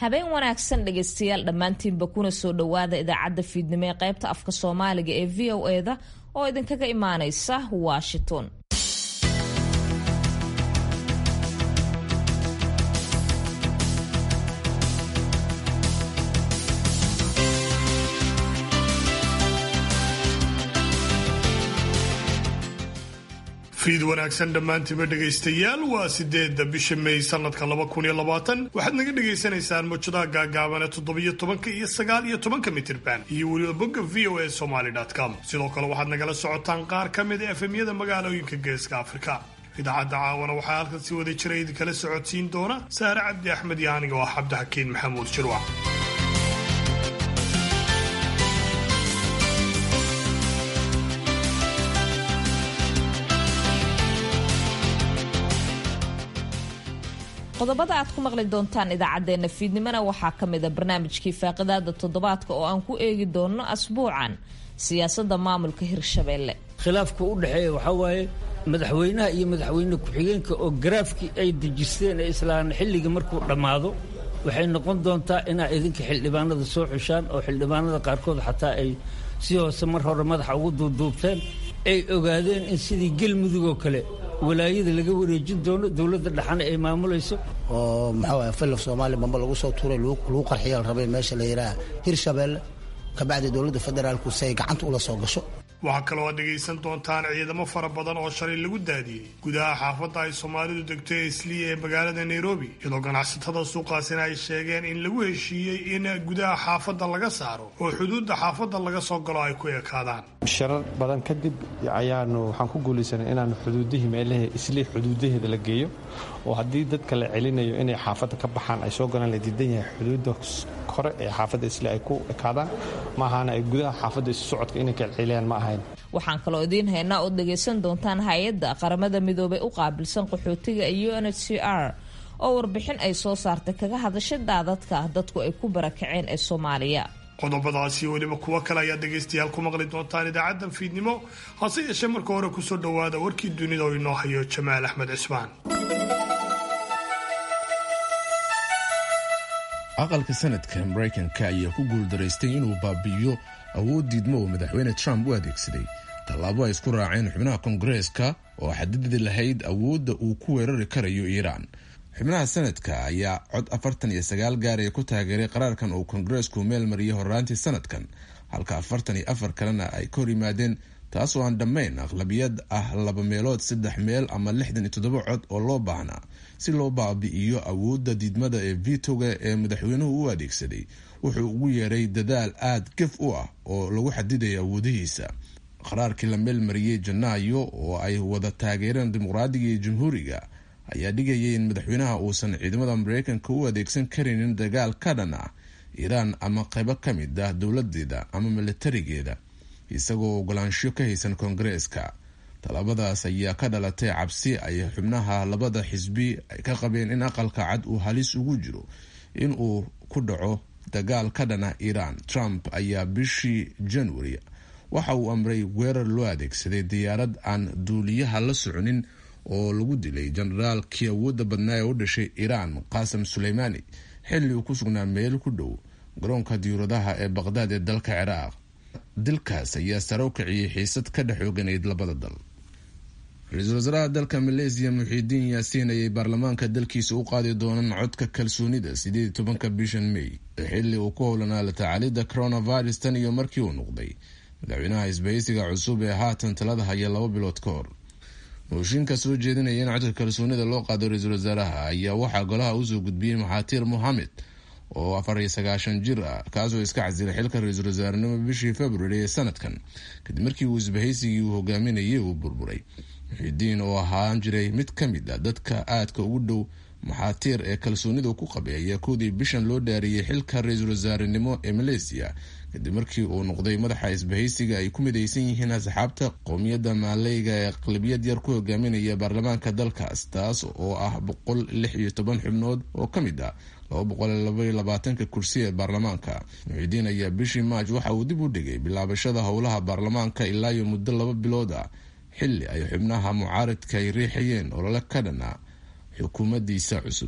habeen wanaagsan dhegaystayaal dhammaantiinba kuna soo dhowaada idaacadda fiidnimo ee qaybta afka soomaaliga ee v o eda oo idinkaga imaanaysa washington fiid wanaagsan dhammaantiiba dhegaystayaal waa sideedda bisha may sanadka laba kun iyo labaatan waxaad naga dhagaysanaysaan mawjadaha gaagaabane toddobiyo tobanka iyo sagaal iyo tobanka mitirban iyo weliba bogga v o a somaly com sidoo kale waxaad nagala socotaan qaar ka mid a efemyada magaalooyinka geeska afrika idaacadda caawana waxaa halkan si wada jira idinkala socodsiin doona saare cabdi axmed iyo aniga oo ah cabdixakiin maxamuud jirwac qodobada aad ku maqli doontaan idaacaddeenna fiidnimona waxaa ka mid a barnaamijkii faaqidaada toddobaadka oo aan ku eegi doonno asbuucan siyaasadda maamulka hirshabeelle khilaafka u dhexeeya waxaa waaye madaxweynaha iyo madaxweyne ku-xigeenka oo garaafkii ay dejisteen ee islaan xilliga markuu dhammaado waxay noqon doontaa inaa idinka xildhibaanada soo xushaan oo xildhibaanada qaarkood xataa ay si hoose mar hore madaxa ugu duuduubteen ay ogaadeen in sidii gelmudug oo kale walaayada laga wareejin doono dowladda dhaxana ay maamulayso oo maxaa waaya filaf soomaaliya bamba lagu soo tuuray lagu qarxiya la rabay meesha la yidhaaha hirshabeelle kabacdi dowladda federaalku si ay gacanta ula soo gasho waxaa kaloo aad dhegaysan doontaan ciidamo fara badan oo shalay lagu daadiyey gudaha xaafadda ay soomaalidu degto ee isliya ee magaalada nairobi iyadoo ganacsatada suuqaasina ay sheegeen in lagu heshiiyey in gudaha xaafadda laga saaro oo xuduudda xaafadda laga soo galo ay ku ekaadaan sharar badan kadib ayaanu waxaan ku guulaysanay inaanu xuduudihii meelaha islii xuduudaheeda la geeyo oo haddii dadka la celinayo inay xaafadda ka baxaan ay soo galaan la diidan yahay xuduudda kore ee xaafadda isli ay ku ekaadaan ma ahaana ay gudaha xaafadda isu socodka inay kala celiyaan ma ahayn waxaan kaloo idiin haynaa ood dhegaysan doontaan hay-adda qaramada midoobay u qaabilsan qaxootiga u n h c r oo warbixin ay soo saartay kaga hadasha daadadka dadku ay ku barakaceen ee soomaaliya qodobadaasi weliba kuwo kale ayaad dhegaystayaal ku maqli doontaan idaacaddan fiidnimo hase yeeshee marka hore kusoo dhowaada warkii dunida oo inoo hayo jamaal axmed cismaan aqalka sanadka maraykanka ayaa ku guuldaraystay inuu baabi'iyo awood diidmo oo madaxweyne trump u adeegsaday tallaabo ay isku raaceen xubnaha kongareeska oo xadidi lahayd awoodda uu ku weerari karayo iiraan xubnaha sanadka ayaa cod afartan iyo sagaal gaaraya ku taageeray qaraarkan uu kongareesku meel mariyay horraantii sanadkan halka afartan iyo afar kalena ay ka hor yimaadeen taas oo aan dhammayn aqlabiyad ah laba meelood saddex meel ama lixdan iyo toddoba cod oo loo baahnaa si loo baabi'iyo awoodda diidmada ee vitoga ee madaxweynuhu u adeegsaday wuxuu ugu yeeray dadaal aad gef u ah oo lagu xadidaya awoodihiisa qaraarkii la meel mariyey janaayo oo ay wada taageereen dimuqraadiga iyo jamhuuriga ayaa dhigayay in madaxweynaha uusan ciidamada mareykanka u adeegsan karaynin dagaal ka dhan ah iiraan ama qaybo ka mid ah dowladeeda ama militarigeeda isagoo ogolaansho ka haysan koongareeska tallaabadaas ayaa ka dhalatay cabsi ay xubnaha labada xisbi ay ka qabeen in aqalka cad uu halis ugu jiro in uu ku dhaco dagaal ka dhana iiraan trump ayaa bishii january waxa uu amray weerar loo adeegsaday diyaarad aan duuliyaha la soconin oo lagu dilay generaalkii awoodda badnaa ee u dhashay iiraan qaasim suleymaani xilli uu ku sugnaa meel ku dhow garoonka diyuuradaha ee baqhdaad ee dalka ciraaq dilkaas ayaa sare u kiciyey xiisad ka dhex ooganayd labada dal ra-iisul wasaaraha dalka maleysiya muxiidiin yaasiin ayay baarlamaanka dalkiisa u qaadi doonaan codka kalsoonida sideed iyo tobanka bishan may xilli uu ku howlanaa la tacaalidda coronavirus tan iyo markii uu noqday madaxweynaha isbahaysiga cusub ee haatan talada haya laba bilood ka hor mooshinka soo jeedinaya in codka kalsoonida loo qaado ra-iisul wasaaraha ayaa waxaa golaha usoo gudbiyey maxaatiir mohamed oo afar iyo sagaashan jir ah kaasoo iska casilay xilka ra-iisul wasaarenimo bishii february ee sanadkan kadib markii uu isbahaysigii uu hogaaminayay uu burburay muxiidiin oo ahaan jiray mid ka mid a dadka aadka ugu dhow maxaatiir ee kalsoonida ku qabay ayaa koodii bishan loo dhaariyey xilka ra-iisul wasaarenimo ee maleysiya kadib markii uu noqday madaxa isbahaysiga ay ku midaysan yihiin asxaabta qowmiyadda maaleyga ee aqlabiyad yar ku hogaaminaya baarlamaanka dalkaas taas oo ah boqol lix iyo toban xubnood oo ka mid ah laba boqol labaiyo labaatanka kursi ee baarlamaanka muxiidiin ayaa bishii maaj waxa uu dib u dhigay bilaabashada howlaha baarlamaanka ilaa iyo muddo laba bilood ah xilli ay xubnaha mucaaridka ay riixayeen olole ka dhana xukuumadiisa cusub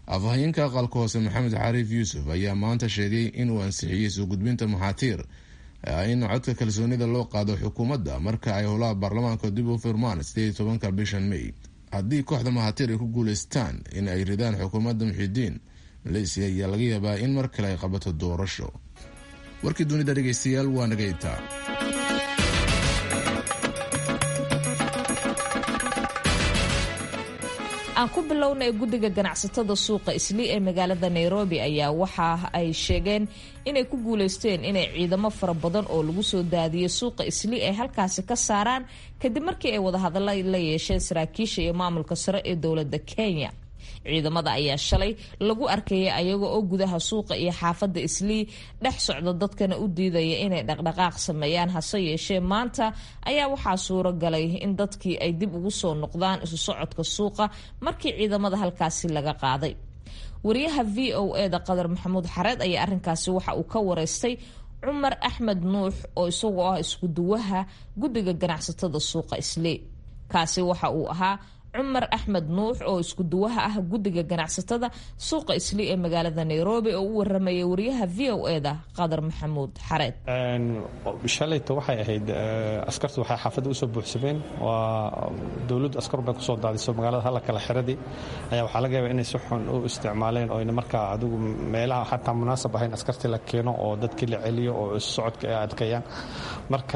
afhayeenka aqalka hoose maxamed xariif yuusuf ayaa maanta sheegay inuu ansixiyey soo gudbinta maxaatiir in codka kalsoonida loo qaado xukuumadda marka ay howlaha baarlamaanka dib u firmaan sideed iyo tobanka bishan may haddii kooxda maxaatiir ay ku guuleystaan in ay ridaan xukuumadda muxidiin maleysiya ayaa laga yaabaa in mar kale ay qabato doorasho warkii dunida dhegeystayaal waa naga intaa aan ku bilownay guddiga ganacsatada suuqa islii ee magaalada nairobi ayaa waxa ay sheegeen inay ku guuleysteen inay ciidamo fara badan oo lagu soo daadiyey suuqa islii ay halkaasi ka saaraan kadib markii ay wadahadalla la yeesheen saraakiisha iyo maamulka sare ee dowladda kenya ciidamada ayaa shalay lagu arkayay ayaga oo gudaha suuqa iyo xaafadda islii dhex socda dadkana u diidaya inay dhaqdhaqaaq sameeyaan hase yeeshee maanta ayaa waxaa suuro galay in dadkii ay dib ugu soo noqdaan isu socodka suuqa markii ciidamada halkaasi laga qaaday wariyaha v o e da qadar maxamuud xareed ayaa arrinkaasi waxa uu ka wareystay cumar axmed nuux oo isagoo ah iskuduwaha guddiga ganacsatada suuqa islii kaasi waxa uu ahaa cumar axmed nuux oo isku duwaha ah guddiga ganacsatada suuqa islii ee magaalada nairobi oo u waramayay wariyaha v o e da qadar maxamuud xareed shalayta waxay ahayd askartu waxay xaafadda usoo buuxsameen waa dowladdu askar bay kusoo daadiso magaalada halla kale xiradii ayaa waxaa laga yaaba inay si xun u isticmaaleen oo ina markaa adigu meelaha xataa munaasab ahayn askartii la keeno oo dadkii la celiyo oo socodka ay adkeeyaan marka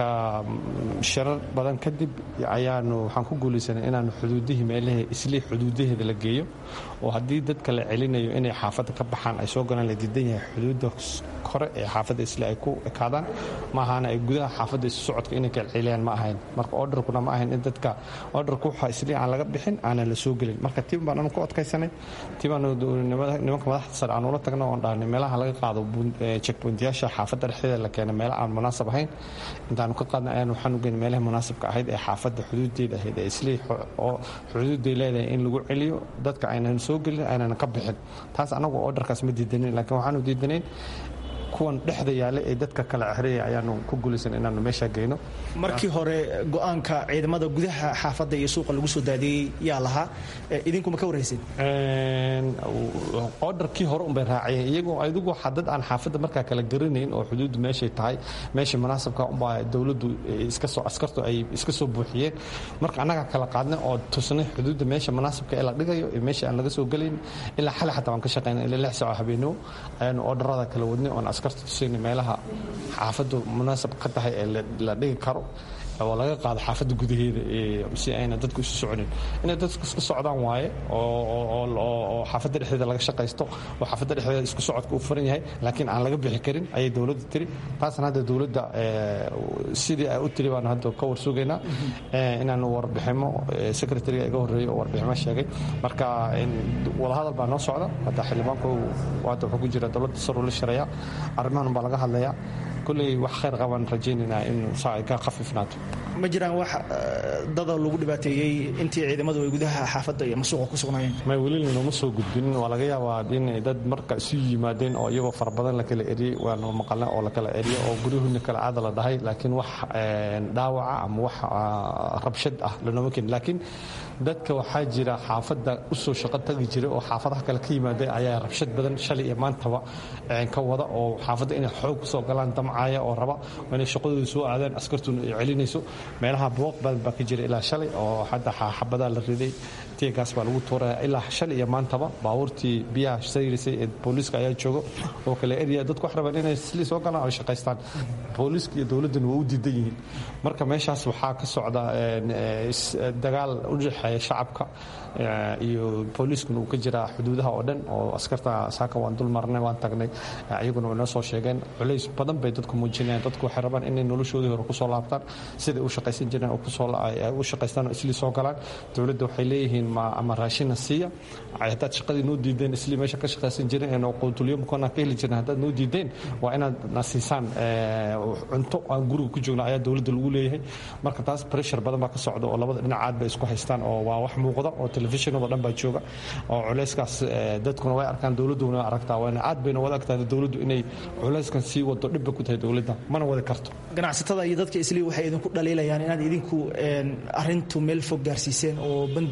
shirar badan kadib ayaanu waxaan ku guulaysanay inaanu xuduudihii meelaha islii xuduudaheeda la geeyo oo haddii dadka la celinayo inay xaafadda ka baxaan ay soo galaan la diidan yahay xuduudda kore ee xaafadda isli ay ku ekaadaan ma ahaana ay gudaha xaafadda isu socodka inay kala celiyaan ma ahayn marka orderkuna ma ahayn in dadka orderku waxa isli aan laga bixin aanan la soo gelin marka tii baan anu ku adkaysanay tii baan nimanka madaxda sare aan ula tagno oon dhahnay meelaha laga qaado checkpointyaasha xaafadda dhexdeeda la keena meela aan munaasab ahayn intaanu ka qaadna ayaan waxaan u geynay meelaha munaasabka ahayd ee xaafadda xuduudeeda ahayd ee isli oo xuduuday leedahay in lagu celiyo dadka aynan soo gelin aynan ka bixin taas anagu orderkaas ma diidanin laakiin waxaanu diidanayn kuwan dhexda yaale ee dadka kala xeraya ayaanu ku guulaysan inaanu meesha geyno markii hore go-aanka ciidamada gudaha xaafadda iyo suuqa lagu soo daadiyey yaa lahaa idinkuma ka warhayseen orderkii hore unbay raaciyeen iyagoo adigu dad aan xaafadda markaa kala garanayn oo xuduuddu meeshay tahay meesha munaasabka unbaa dowladdu iskasoo askartu ay iska soo buuxiyeen marka annaga kala qaadnay oo tusnay xuduudda meesha munaasabka ee la dhigayo iyo meesha aan laga soo gelayn ilaa xali xataa waan ka shaqeynay ilaa lix saaco habeenimo ayaanu orderada kala wadnay oon askarta tusayna meelaha xaafaddu munaasab ka tahay ee la dhigi karo oo laga qaado xaafadda gudaheeda si ayna dadku isu soconin inay dadku isku socdaan waaye oo xaafadda dhexdeeda laga shaqaysto oo xaafadda dhexdeeda isku socodka u furan yahay laakiin aan laga bixi karin ayay dowladda tiri taasna hadda dowladda sidii ay u tiri baanu hadda ka war sugaynaa inaanu warbiximo secretariga iga horreeyay oo warbiximo sheegay marka wadahadal baa noo socda hadda xildhibaanku hadda wuxuu ku jira dowladda saruu la shiraya arrimahan baa laga hadlayaa kulley wax khayr qabaan rajaynaynaa in saa ay ka khafiifnaato ma jiraan wax dada lagu dhibaateeyey intii ciidamadu ay gudaha xaafadda iyo masuuqa ku sugnaayeen may weli lanooma soo gudbin waa laga yaabaa inay dad marka isu yimaadeen oo iyagoo fara badan la kala eriyey waanu maqalna oo la kala eriyo oo guryahuna kala caada la dhahay laakiin wax dhaawaca ama wax rabshad ah lanooma keenin laakiin dadka waxaa jira xaafadda usoo shaqo tagi jiray oo xaafadaha kale ka yimaadeen ayaa rabshad badan shalay iyo maantaba ka wada oo xaafadda inay xoog kusoo galaan damcaya oo raba inay shaqadooda soo aadaan askartuna ay celinayso meelaha booq badan baa ka jira ilaa shalay oo hadda xabadaa la riday tiagaas baa lagu tuuraya ilaa shalay iyo maantaba baabuurtii biyaha sayrisay ee booliiska ayaa jooga oo kale erya dadku wax rabaan inay sli soo galaan oo shaqaystaan booliiska iyo dowladdana waa u diidan yihiin marka meeshaas waxaa ka socda dagaal u dhexeeya shacabka iyo booliiskuna uu ka jiraa xuduudaha oo dhan oo askarta saaka waan dul marnay waan tagnay iyaguna way noo soo sheegeen culays badan bay dadku muujinayaan dadku waxay rabaan inay noloshoodii hore kusoo laabtaan siday u shaqaysan jireen oo kusoo u shaqaystaan oo isli soo galaan dowladda waxay leeyihiin ma ama raashina siiya haddaad shaqadii noo diideen isli meesha ka shaqaysan jireen oo quutulyo mukona ka heli jireen haddaad noo diideen waa inaad na siisaan cunto aan guriga ku joogno ayaa dowladda lagu leeyahay marka taas pressure badan baa ka socda oo labada dhinac aad bay isku haystaan oo waa wax muuqda oo telefishinado dhan baa jooga oo culayskaas dadkuna way arkaan dowladduna way aragtaa waana aad bayna wada agtahay dowladdu inay culayskan sii wado dhibba ku tahay dowladda mana wadi karto ganacsatada iyo dadka islii waxay idinku dhaliilayaan inaad idinku arintu meel fog gaarsiiseen oo bandowga in la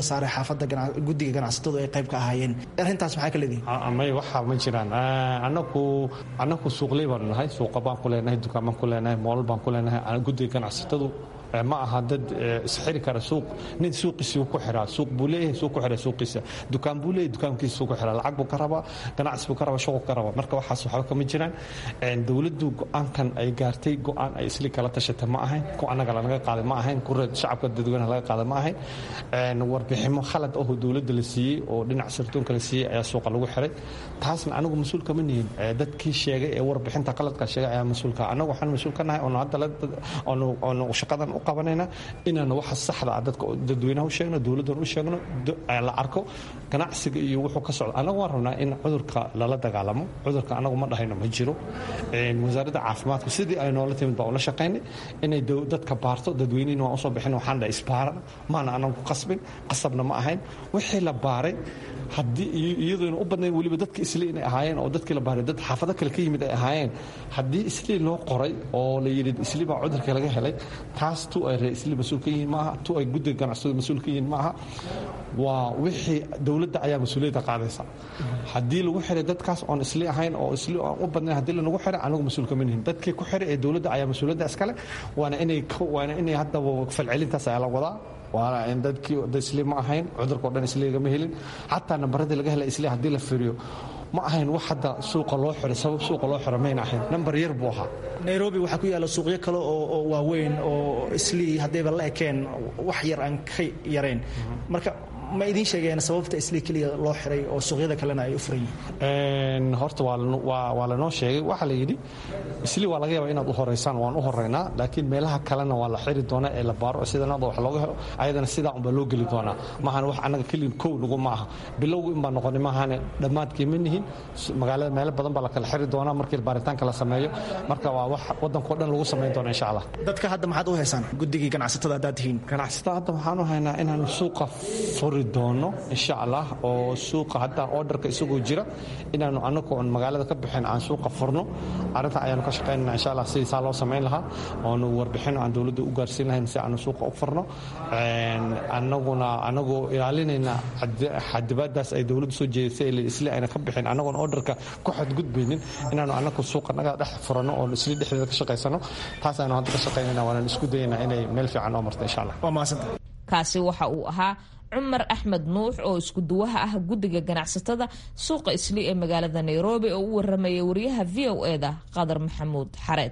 saaray xaafadda guddiga ganacsatadu ay qayb ka ahaayeen arrintaas maxaa ka leedihin may waxa ma jiraan anaku anaku suuqley baanu nahay suuqa baan ku leenahay dukaan baan ku leenahay moolal baan ku leenahay guddiga ganacsatadu ma aha dad isxiri kara suuq nin suuqiisii ku xiraa suuq buu leeyahay suuq ku xiraa suuqiisa dukaan buu leeyahay dukaankiisa ku xiraa lacag buu ka rabaa ganacsi buu ka rabaa shaqo ka rabaa marka waxaas waxba kama jiraan dowladdu go-aankan ay gaartay go-aan ay isli kala tashatay ma ahayn ku annaga lanaga qaaday ma ahayn ku shacabka dadweynaha laga qaaday ma ahayn warbiximo khalad oo dowladda la siiyey oo dhinac sirdoonka la siiyey ayaa suuqa lagu xiray taasna anigu mas-uul kama nihin dadkii sheegay ee warbixinta qaladka sheegay ayaa mas-uulka annagu waxaan mas-uul ka nahay oonu hadda oonu shaqadan u qabanayna inaan waxa saxda ah dadka dadweynaha u sheegno dowladdan u sheegno la arko ganacsiga iyo wuxuu ka socdo annagu waan rabnaa in cudurka lala dagaalamo cudurka annagu ma dhahayno ma jiro wasaaradda caafimaadku sidii ay noola timid baa ula shaqaynay inay dadka baarto dadweynihina waan usoo bixin waxaan dhahay isbaaran maana annagu ku qasbin qasabna ma ahayn wixii la baaray haddii iyadoona u badnayn weliba dadka isli inay ahaayeen oo dadkii la baaray dad xaafado kale ka yimid ay ahaayeen haddii isli loo qoray oo la yidhi isli baa cudurka laga helay taas tu ay ree isli mas-uul ka yihiin maaha tu ay guddiga ganacsatadu mas-uul ka yihiin maaha waa wixii dowladda ayaa mas-uuliyadda qaadaysa haddii lagu xiray dadkaas oon isli ahayn oo isli aan u badnayn haddii lanagu xiray anagu mas-uul kama nihin dadkii ku xiray ee dowladda ayaa mas-uuliyadda iskale waana inay waana inay haddaba falcelintaas ayaa la wadaa waana in dadkii isli ma ahayn cudurkao dhan isli lagama helin xataa nambaradii laga helay isli haddii la firiyo ma ahayn wax hadda suuqa loo xiray sabab suuqa loo xira mayna ahayn nambar yar buu ahaa nairobi waxaa ku yaalla suuqyo kale oo waaweyn oo islii haddayba la ekeen wax yar aan ka yarayn marka ma idiin sheegeen sababta islii keliya loo xiray oo suuqyada kalena ay u furan yihiin horta waa lanoo sheegay waxaa la yidhi islii waa laga yaabaa inaad u horeysaan waan u horeynaa laakiin meelaha kalena waa la xiri doonaa ee la baaro sidanada wax looga helo ayadana sidaa unbaa loo geli doonaa maahan wax annaga keliya kow nagu ma aha bilowgu in baa noqonay maahane dhammaadkii ma nihin magaalada meelo badan baa la kala xiri doonaa markii baaritaanka la sameeyo marka waa wax waddankao dhan lagu samayn doona insha allah dadka hadda maxaad u haysaan guddigii ganacsatada haddaad tihiin ganacsatada hadda waxaan u haynaa inaanu suuqa furi doono insha allah oo suuqa hadda orderka isagoo jira inaanu anagu on magaalada ka bixin aan suuqa furno arrinta ayaanu ka shaqaynana insha allah sidii saa loo samayn lahaa oonu warbixin aan dowladda u gaarsiin lahayn si aanu suuqa u furno anaguna anagoo ilaalinayna xadibaadaas ay dowladdu soo jeedisay isli ayna ka bixin anagoon orderka ku xadgudbaynin inaanu anagu suuqa naga dhex furano oo isli dhexdeeda ka shaqaysano taas aynu hadda ka shaqaynayna waanaan isku dayaynaa inay meel fiican oo marto insha allah waa mahadsanta kaasi waxa uu ahaa cumar axmed nuux oo isku duwaha ah guddiga ganacsatada suuqa isli ee magaalada nairobi oo u waramayay wariyaha v o e da qadar maxamuud xareed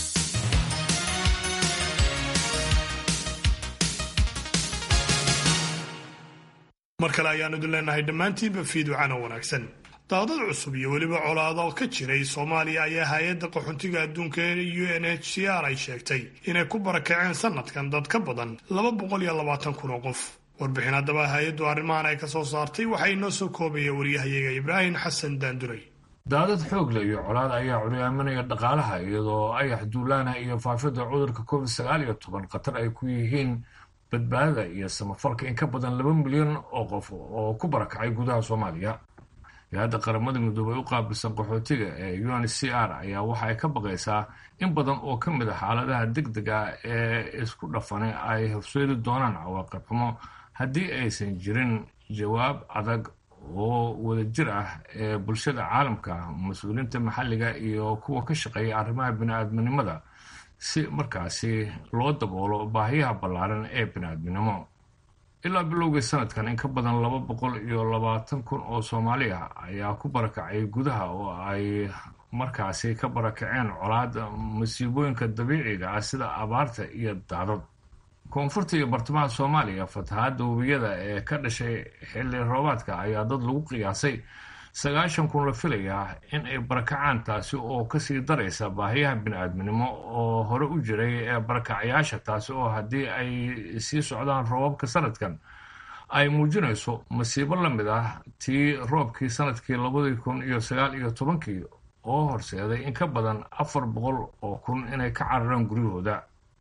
mar kale ayaanu idin leenahay dhammaantiinba fiiducana wanaagsan daadad cusub iyo weliba colaado ka jiray soomaaliya ayaa hay-adda qaxoontiga adduunka ee u n h c r ay sheegtay inay ku barakaceen sanadkan dad ka badan laba boqol iyo labaatan kun oo qof warbixin haddaba hay-addu arrimahan ay ka soo saartay waxaa inoo soo koobaya waryahayaga ibraahim xasan daanduray daadad xoogle iyo colaad ayaa curyaaminaya dhaqaalaha iyadoo ayax duulaana iyo faafidda cudurka covid sagaal iyo toban khatar ay ku yihiin badbaadada iyo samafalka in ka badan laba milyan oo qof oo ku barakacay gudaha soomaaliya hay-adda qaramada midoobay u qaabilsan qaxootiga ee u n c r ayaa waxa ay ka baqaysaa in badan oo ka mid a xaaladaha deg deg ah ee isku dhafane ay horseedi doonaan cawaaqib xumo haddii aysan jirin jawaab adag oo wadajir ah ee bulshada caalamka mas-uuliyiinta maxalliga iyo kuwa ka shaqeeya arrimaha bini-aadminimada si markaasi loo daboolo baahiyaha ballaaran ee bini-aadminimo ilaa bilowgii sanadkan in ka badan laba boqol iyo labaatan kun oo soomaali ah ayaa ku barakacay gudaha oo ay markaasi ka barakaceen colaada masiibooyinka dabiiciga ah sida abaarta iyo daadad koonfurta iyo bartamaha soomaaliya fatahaadda webiyada ee ka dhashay xilli roobaadka ayaa dad lagu qiyaasay sagaashan kun la filayaa in ay barakacaan taasi oo kasii daraysa baahiyaha bini-aadminimo oo hore u jiray ee barakacyaasha taasi oo haddii ay sii socdaan roobabka sanadkan ay muujinayso masiibo la mid ah tii roobkii sanadkii labadii kun iyo sagaal iyo tobankii oo horseeday in ka badan afar boqol oo kun inay ka cararaan guryahooda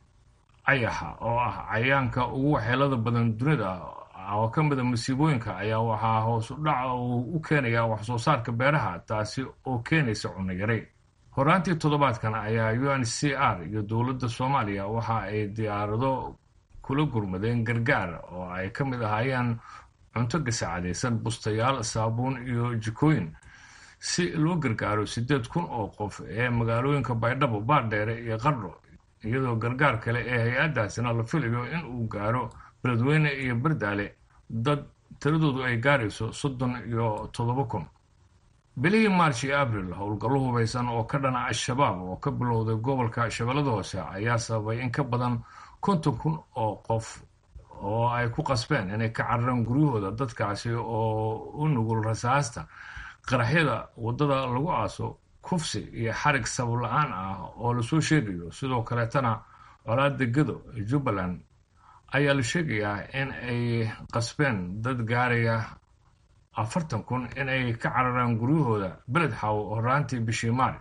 ayaxa oo ah cayaanka ugu waxyeelada badan dunida oo ka mida masiibooyinka ayaa waxaa hoos u dhaca uu u keenayaa waxsoo saarka beeraha taasi oo keenaysa cunno yari horaantii toddobaadkan ayaa u n c r iyo dowladda soomaaliya waxa ay diyaarado kula gurmadeen gargaar oo ay ka mid ahaayeen cunto gasaacadaysan bustayaal saabuun iyo jikooyin si loo gargaaro siddeed kun oo qof ee magaalooyinka baydhabo baardheere iyo qardho iyadoo gargaar kale ee hay-addaasina la filayo in uu gaaro beledweyne iyo bardaale dad tiradoodu ay gaarayso soddon iyo toddoba kun bilihii march iyo abril howlgallo hubaysan oo ka dhana al-shabaab oo ka bilowday gobolka shabeellada hoose ayaa sababay in ka badan konton kun oo qof oo ay ku qasbeen inay ka cararaan guryahooda dadkaasi oo u nugul rasaasta qaraxyada waddada lagu aaso kufsi iyo xarig sabab la-aan ah oo lasoo sheegayo sidoo kaleetana colaada gado jubbaland ayaa la sheegayaa in ay qasbeen dad gaaraya afartan kun in ay ka cararaan guryahooda beled xaw horaantii bishii maari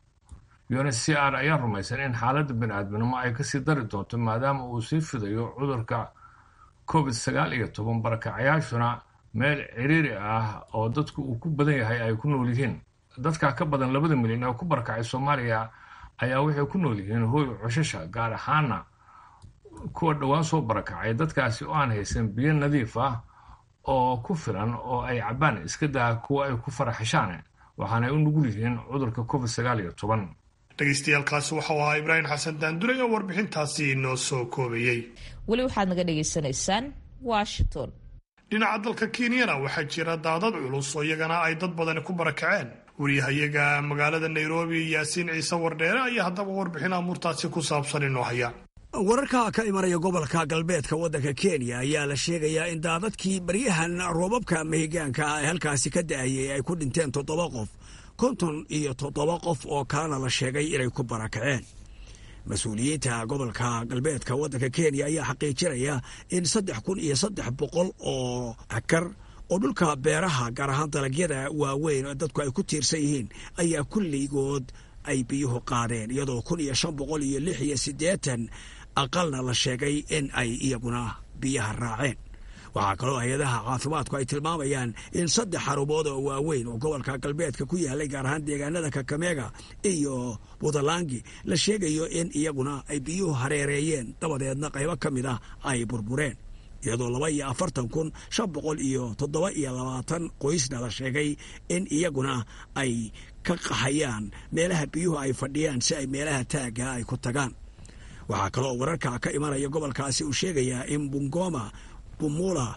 uns c r ayaa rumaysan in xaaladda bini-aadminimo ay kasii dari doonto maadaama uu sii fidayo cudurka covid sagaal iyo toban barakacayaashuna meel ciriiri ah oo dadku uu ku badan yahay ay ku nool yihiin dadka ka badan labada milyan ee ku barakacay soomaaliya ayaa waxay ku nool yihiin hooy coshasha gaar ahaana kuwa dhowaan soo barakacay dadkaasi oo aan haysan biyo nadiif ah oo ku filan oo ay cabaan iska daa kuwa ay ku faraxashaan waxaanay u nugul yihiin cudurka covid sagaal iyo toban dhegaystayaaalkaasi waxau ahaa ibraahim xasan daanduray oo warbixintaasi inoo soo koobayey weli waxaad naga dhagaysanaysaan washington dhinaca dalka kenyana waxaa jira daadad culus oo iyagana ay dad badani ku barakaceen wariyahayaga magaalada nairobi yaasiin ciise wardheere ayaa haddaba warbixin amuurtaasi ku saabsan inoo haya wararka ka imanaya gobolka galbeedka waddanka kenya ayaa la sheegayaa in daadadkii baryahan roobabka mahigaanka ah ee halkaasi ka da'ayay ay ku dhinteen toddoba qof konton iyo toddoba qof oo kalena la sheegay inay ku barakaceen mas-uuliyiinta gobolka galbeedka waddanka kenya ayaa xaqiijinaya in saddex kun iyo saddex boqol oo akar oo dhulka beeraha gaar ahaan dalagyada waaweyn oo dadku ay ku tiirsan yihiin ayaa kulligood ay biyuhu qaadeen iyadoo kun iyo shan boqol iyo lix iyo siddeetan aqalna la sheegay in ay iyaguna biyaha raaceen waxaa kaloo hay-adaha caafimaadku ay tilmaamayaan in saddex xarumood oo waaweyn oo gobolka galbeedka ku yaalay gaar ahaan deegaanada kakamega iyo puntlangi la sheegayo in iyaguna ay biyuhu hareereeyeen dabadeedna qaybo ka mid ah ay burbureen iyadoo laba iyo afartan kun shan boqol iyo toddoba iyo labaatan qoysna la sheegay in iyaguna ay ka qaxayaan meelaha biyuhu ay fadhiyaan si ay meelaha taagga ay ku tagaan waxaa kaloo wararka ka imanaya gobolkaasi uu sheegayaa in bungoma bumula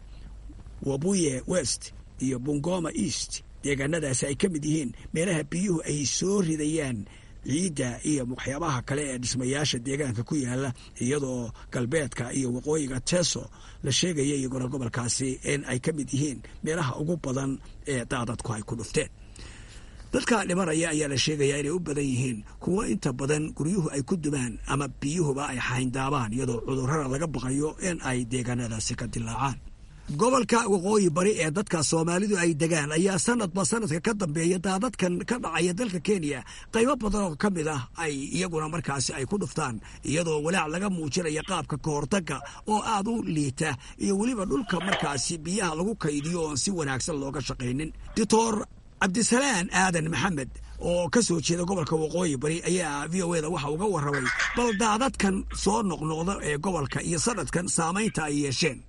wabuye west iyo bungoma east deegaanadaasi ay ka mid yihiin meelaha biyuhu ay soo ridayaan ciidda iyo waxyaabaha kale ee dhismayaasha deegaanka ku yaala iyadoo galbeedka iyo waqooyiga teso la sheegaya iyaguna gobolkaasi in ay ka mid yihiin meelaha ugu badan ee daadadku ay ku dhufteen dadka dhimanaya ayaa la sheegayaa inay u badan yihiin kuwo inta badan guryuhu ay ku dumaan ama biyuhuba ay xayndaabaan iyadoo cudurrada laga baqayo in ay deegaanadaasi ka dilaacaan gobolka waqooyi bari ee dadka soomaalidu ay degaan ayaa sanadba sanadka ka dambeeya daadadkan ka dhacaya dalka kenya qaybo badan oo ka mid ah ay iyaguna markaasi ay ku dhuftaan iyadoo walaac laga muujinaya qaabka kahortaga oo aad u liita iyo weliba dhulka markaasi biyaha lagu kaydiyo oon si wanaagsan looga shaqaynin doctor cabdisalaan aadan maxamed oo ka soo jeeda gobolka waqooyi bari ayaa v o eda waxa uga warramay bal daadadkan soo noqnoqda ee gobolka iyo sanadkan saamaynta ay yeesheen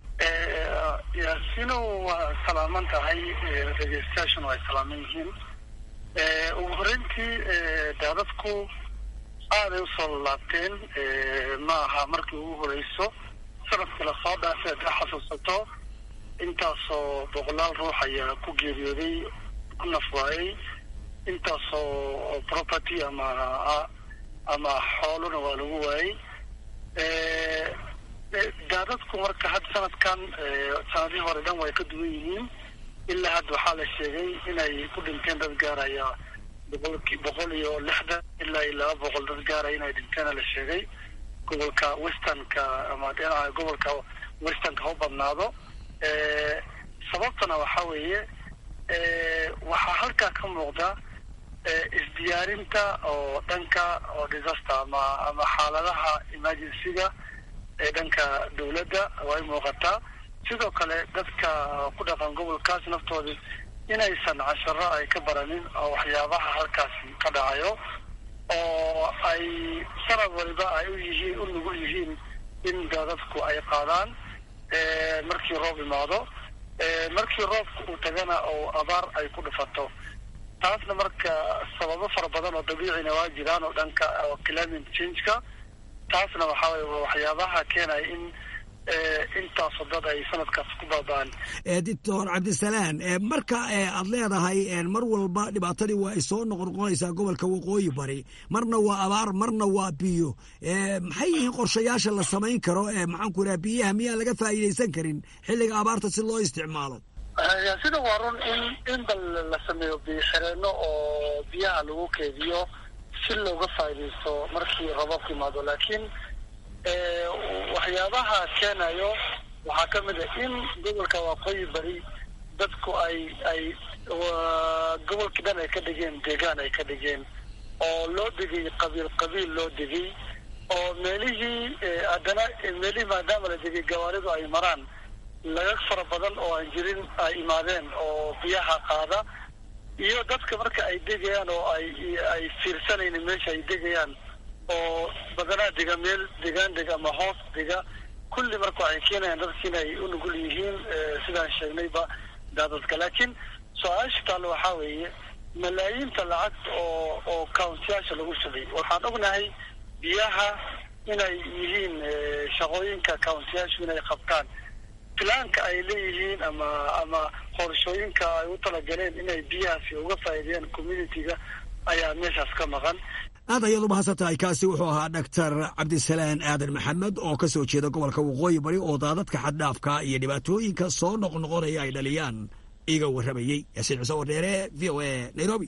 yaasino waa salaaman tahay dhegeystayaashuna waa salaaman yihiin ugu horeyntii daadadku aaday usoo laabteen ma aha markii ugu horeyso sanadkii lasoo dhaafay haddaa xasuusato intaasoo boqolaal ruux ayaa ku geeriyooday ku nafwaayey intaasoo property ama ama xoolona waa lagu waayey daadadku marka had sanadkan sanadihii hore dhan way ka duwan yihiin ilaa hadda waxaa la sheegay inay ku dhinteen dad gaaraya boqolki boqol iyo lixdan ilaa iyo laba boqol dad gaaraya inay dhinteena la sheegay gobolka westernka ama dhinaca gobolka westernka ha u badnaado sababtana waxaa weeye waxaa halkaa ka muuqda isdiyaarinta oo dhanka oo disaster ama ama xaaladaha emergencyga ee dhanka dawladda way muuqataa sidoo kale dadka ku dhaqan gobolkaas naftoodii inaysan casharo ay ka baranin oo waxyaabaha halkaasi ka dhacayo oo ay sanad waliba ay u yihiin u nugul yihiin in daadadku ay qaadaan markii roob imaado markii roobka uu tagana oo abaar ay ku dhufato taasna marka sababo fara badan oo dabiicina waa jiraan oo dhanka climate changeka taasna waxaa weye waxyaabaha keenaya in intaasoo dad ay sanadkaas ku baaba'an doctor cabdisalaan marka aad leedahay mar walba dhibaatadii waa ay soo noqnoqonaysaa gobolka waqooyi bari marna waa abaar marna waa biyo maxay yihiin qorshayaasha la samayn karo maxaanku idhaha biyaha miyaan laga faa'iidaysan karin xilliga abaarta si loo isticmaalo sida waa run in in bal la sameeyo biyo xireenno oo biyaha lagu keediyo si looga faa'iidaysto markii roobabku imaado laakiin waxyaabaha keenayo waxaa ka mid a in gobolka waqooyi bari dadku ay ay gobolkii dhan ay ka dhigeen deegaan ay ka dhigeen oo loo degay qabiil qabiil loo degay oo meelihii haddana meelihii maadaama la degay gawaaridu ay maraan lagag fara badan oo aan jirin ay imaadeen oo biyaha qaada iyo dadka marka ay degayaan oo ay ay fiirsanaynin meesha ay degayaan oo badanaa dega meel degaan dega ama hoos dega kulli marka waxay keenayaan dadkiina ay u nugul yihiin sidaan sheegnayba daadadka laakiin su-aasha taale waxaa weeye malaayiinta lacagta oo oo countiyaasha lagu shubay waxaan ognahay biyaha inay yihiin shaqooyinka countiyaashu inay qabtaan filaanka ay leeyihiin ama ama qorshooyinka ay u talagaleen inay biyahaasi uga faa'iideeyaan communitiga ayaa meeshaas ka maqan aad ayaad u mahadsan tahay kaasi wuxuu ahaa dhaktar cabdisalaan aadan maxamed oo ka soo jeeda gobolka waqooyi bari oo daadadka xaddhaafka iyo dhibaatooyinka soo noqnoqonaya ay dhaliyaan iga warramayey yaasiin cuse wardheere v o a nairobi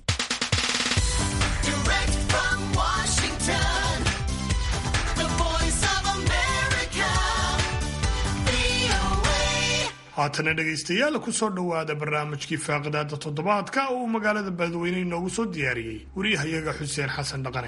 haatana dhegaystayaal ku soo dhowaada barnaamijkii faaqidaada toddobaadka oo uu magaalada beledweyne inoogu soo diyaariyey wariyahayaga xuseen xasan dhaqane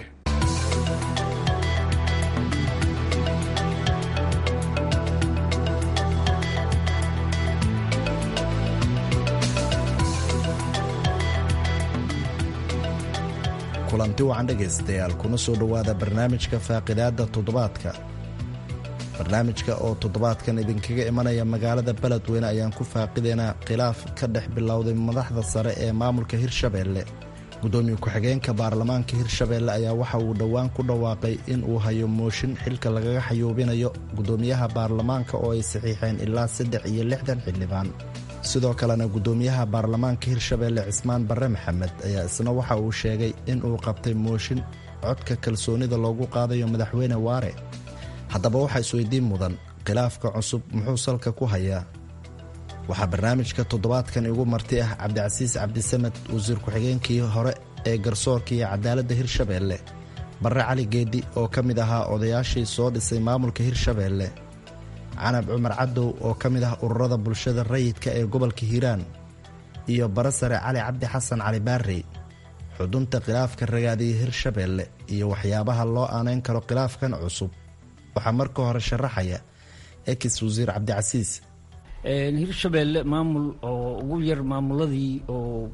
kulanti wacan dhegaystayaal kuna soo dhowaada barnaamijka faaqidaadda toddobaadka barnaamijka oo toddobaadkan idinkaga imanaya magaalada beledweyne ayaan ku faaqidaynaa khilaaf ka dhex bilowday madaxda sare ee maamulka hirshabeelle gudoomiye ku-xigeenka baarlamaanka hirshabeelle ayaa waxa uu dhowaan ku dhawaaqay in uu hayo mooshin xilka lagaga xayuubinayo gudoomiyaha baarlamaanka oo ay saxiixeen ilaa saddex iyo lixdan xildhibaan sidoo kalena gudoomiyaha baarlamaanka hirshabeelle cismaan barre maxamed ayaa isna waxa uu sheegay in uu qabtay mooshin codka kalsoonida loogu qaadayo madaxweyne waare haddaba waxaa isweydiin mudan khilaafka cusub muxuu salka ku hayaa waxaa barnaamijka toddobaadkan igu marti ah cabdicasiis cabdisamed wasiir ku-xigeenkii hore ee garsoorka iyo cadaaladda hirshabeelle barre cali geeddi oo ka mid ahaa odayaashii soo dhisay maamulka hirshabeelle canab cumar cadow oo ka mid ah ururada bulshada rayidka ee gobolka hiiraan iyo bare sare cali cabdi xasan cali baarey xudunta khilaafka ragaadiya hirshabeelle iyo waxyaabaha loo aanayn karo khilaafkan cusub waxaa marka hore sharaxaya ex wasiir cabdicasiis hirshabeelle maamul oo ugu yar maamuladii oo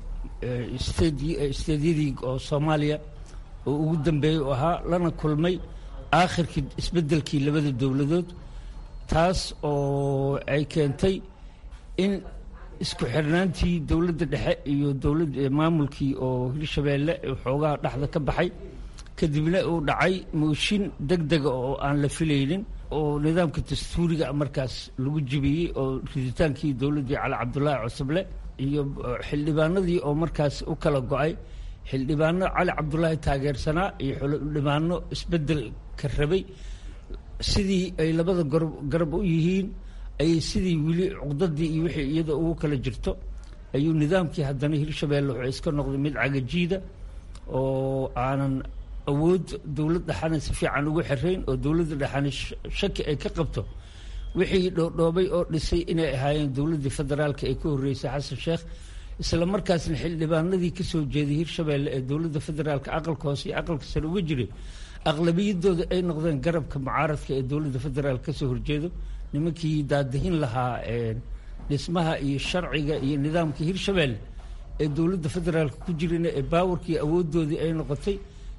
steedyadii oo soomaaliya oo ugu dambeeyey oo ahaa lana kulmay aakhirkii isbeddelkii labada dowladood taas oo ay keentay in isku xirnaantii dowladda dhexe iyo dowlad maamulkii oo hirshabeelle xoogaha dhexda ka baxay kadibna uu dhacay mooshin deg dega oo aan la filaynin oo nidaamka dastuuriga markaas lagu jibiyey oo riditaankii dowladdii cali cabdulaahi cusable iyo xildhibaanadii oo markaas u kala go-ay xildhibaano cali cabdulaahi taageersanaa iyo xildhibaano isbedel ka rabay sidii ay labada garab u yihiin ayay sidii weli cuqdadii iyo wixii iyada ugu kala jirto ayuu nidaamkii haddana hirshabeelle wuxuu iska noqday mid cagajiida oo aanan awood dowlad dhexana si fiican ugu xirayn oo dowladda dhexana shaki ay ka qabto wixii dhoodhoobay oo dhisay inay ahaayeen dowladdii federaalka ee ka horreysay xasan sheekh isla markaasna xildhibaanadii ka soo jeeday hirshabeelle ee dowladda federaalka aqalka hoose iyo aqalka sare uga jiray aqlabiyadooda ay noqdeen garabka mucaaradka ee dowladda federaalk kasoo horjeedo nimankii daadahin lahaa dhismaha iyo sharciga iyo nidaamka hirshabeelle ee dowladda federaalka ku jirana ee baawarkii awoodoodii ay noqotay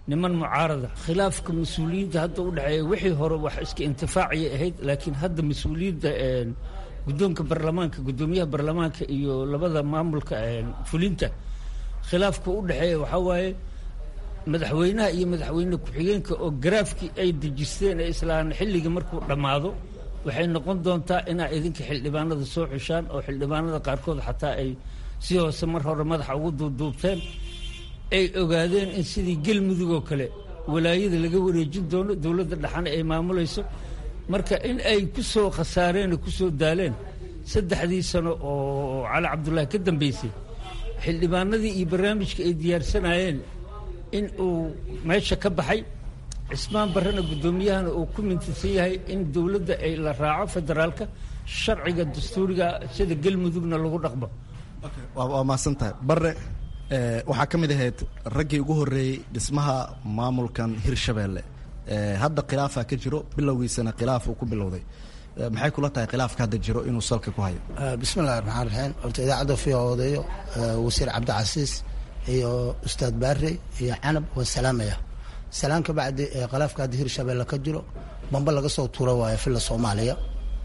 niman mucaarada khilaafka mas-uuliyiinta hadda u dhexeeya wixii hore wax iska intifaaciyay ahayd laakiin hadda mas-uuliyiinta guddoonka baarlamaanka guddoomiyaha baarlamaanka iyo labada maamulka fulinta khilaafka u dhexeeya waxaa waaye madaxweynaha iyo madaxweyne ku-xigeenka oo garaafkii ay dejisteen ee islaan xilligii markuu dhammaado waxay noqon doontaa inaa idinka xildhibaanada soo xushaan oo xildhibaanada qaarkood xataa ay si hoose mar hore madaxa ugu duubduubteen ay ogaadeen in sidii gelmudug oo kale walaayada laga wareejin doono dowladda dhaxana ay maamulayso marka in ay ku soo khasaareen oo ku soo daaleen saddexdii sano oo cali cabdullaahi ka dambeysay xildhibaanadii iyo barnaamijka ay diyaarsanayeen in uu meesha ka baxay cismaan barrena guddoomiyahana uu ku mintisan yahay in dowladda ay la raaco federaalka sharciga dastuuriga sida gelmudugna lagu dhaqmo waa mahadsan tahay bare waxaa ka mid ahayd raggii ugu horreeyey dhismaha maamulkan hirshabeelle hadda khilaafaa ka jiro bilowgiisana khilaaf uu ku bilowday maxay kula tahay khilaafka hadda jiro inuu salka ku hayo bismillahi raxmaan raxiim horta idaacadda fiiha odayo wasiir cabdicasiis iyo ustaad baare iyo canab waan salaamaya salaan ka bacdi khilaafka hadda hirshabeelle ka jiro bamba laga soo tuura waayo filla soomaaliya